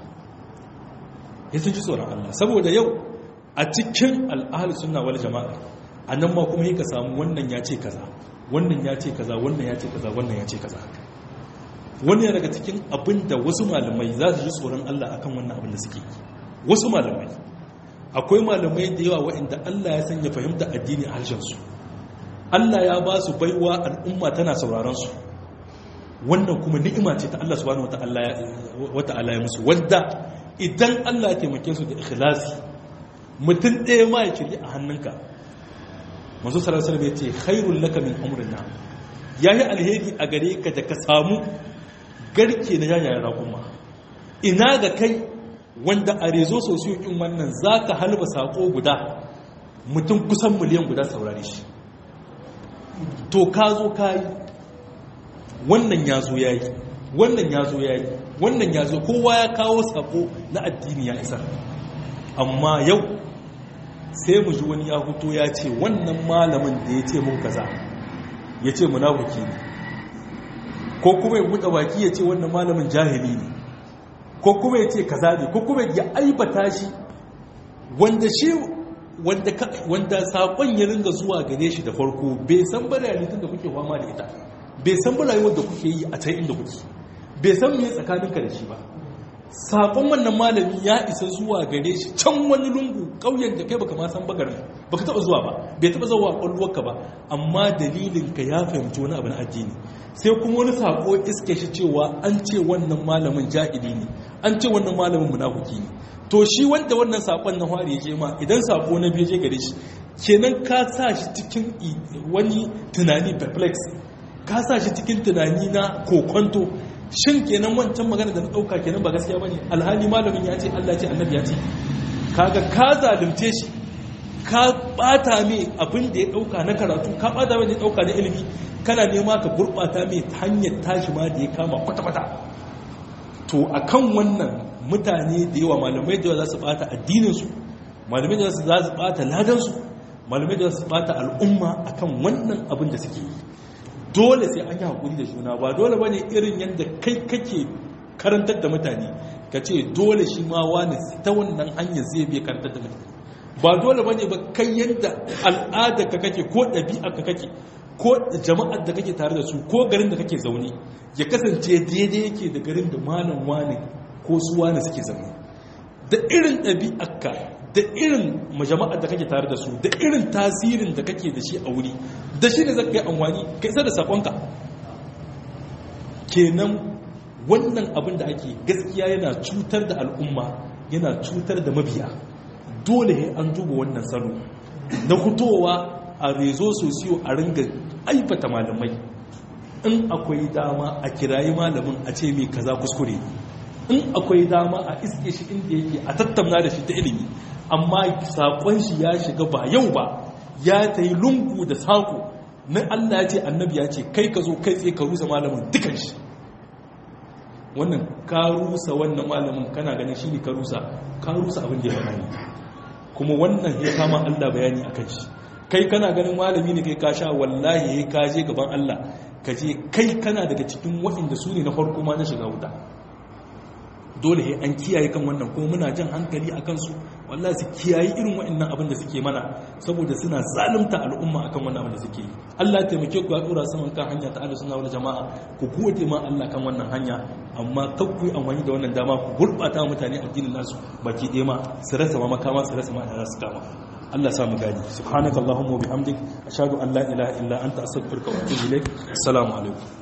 ya sun ji tsoron Allah saboda yau a cikin al'ahlus sunna wal jama'a anan ma kuma yake samu wannan ya ce kaza wannan ya ce kaza wannan ya ce kaza wannan ya ce kaza wannan daga cikin abin da wasu malamai za su ji tsoron Allah akan wannan abin da suke yi wasu malamai akwai malamai da yawa waɗanda Allah ya sanya fahimta addini a harshen su Allah ya ba su baiwa al'umma tana sauraron su wannan kuma ni'ima ce ta Allah subhanahu wata'ala ya musu wanda idan Allah ya taimake su da ikhlasi mutum ɗaya ma ya kirki a hannunka manzo sallallahu alaihi wasallam ya ce khairul laka min umrin na yayi alheri a gare ka da ka samu garke na yayayen raƙuma ina ga kai wanda a rezo sosiyo in wannan zaka halba sako guda mutum kusan miliyan guda saurare shi to ka zo ka yi wannan ya zo ya yi wannan ya zo ya yi wannan ya zo kowa ya kawo sako na addini ya isar amma yau sai mu ji wani ya huto ya ce wannan malamin da ya ce mun kaza ya ce munafiki ne ko kuma ya buɗe baki ya ce wannan malamin jahili ne ko kuma ya ce kaza ne ko kuma ya aibata shi wanda shi wanda wanda sakon ya ringa zuwa gare shi da farko bai san ba realitin da kuke fama da ita bai san ba rayuwar da kuke yi a can inda kuke bai san me tsakaninka da shi ba sakon wannan malami ya isa zuwa gare shi can wani lungu ƙauyen da kai baka ma san bagarin baka taba zuwa ba bai taba zuwa kwalwarka ba amma dalilin ka ya fahimci wani abu na addini sai kuma wani sako iske shi cewa an ce wannan malamin jahili ne an ce wannan malamin munafiki ne to shi wanda wannan sakon na fari ya je ma idan sako na biyu je gare shi kenan ka sa shi cikin wani tunani perplex ka sa shi cikin tunani na kokonto shin kenan wancan magana da na dauka kenan ba gaskiya bane alhali malamin ya ce Allah ce annabi ya ce kaga ka zalunce shi ka bata mai abin da ya dauka na karatu ka bata mai da ya dauka na ilimi kana nema ka gurbata mai ta hanyar tashi ma da ya kama kwata-kwata to akan wannan mutane da yawa malamai da yawa za su bata addininsu malamai da za su bata ladansu malamai da za su bata al'umma akan wannan abin da suke yi dole sai an yi haƙuri da juna ba dole ba ne irin yadda kai kake karantar da mutane ka ce dole shi ma wani ta wannan hanyar zai biya karantar da mutane ba dole ba ne ba kai yadda al'adar ka kake ko ɗabi'ar ka kake ko jama'ar da kake tare da su ko garin da kake zaune ya kasance daidai yake da garin da malam wani ko su wani suke zaune da irin ɗabi'arka da irin majama'ar da kake tare da su da irin tasirin da kake da shi a wuri da shi ne zaka yi amfani ka isa da sakonka kenan wannan abin da ake gaskiya yana cutar da al'umma yana cutar da mabiya dole an duba wannan salo na fitowa a rezo sosiyo a ringa aibata malamai in akwai dama a kirayi malamin a ce mai kaza kuskure in akwai dama a iske shi inda yake a tattauna da shi ta ilimi amma saƙon shi ya shiga ba yau ba ya ta yi lungu da saƙo na Allah ya ce annabi ya ce kai ka zo kai tsaye ka rusa malamin dukan shi wannan ka rusa wannan malamin kana ganin shi ne ka rusa ka rusa abin da ya bayani kuma wannan ya kama Allah bayani a kan shi kai kana ganin malami ne kai ka sha wallahi ya ka je gaban Allah ka je kai kana daga cikin waɗanda su ne na farko ma na shiga wuta dole he an kiyaye kan wannan kuma muna jan hankali a kansu wallahi su kiyaye irin waɗannan abin da suke mana saboda suna zalunta al'umma akan wannan abin da suke yi Allah ya taimake ku ya dora saman kan hanya ta Allah sunna wal jama'a ku gode ma Allah kan wannan hanya amma kar ku yi amfani da wannan dama ku gurbata mutane addinin nasu baki ɗaya ma su rasa ma makama su rasa ma da su kama Allah sa mu gani subhanakallahumma wa bihamdik ashhadu an la ilaha illa anta astaghfiruka wa atubu ilaik assalamu alaikum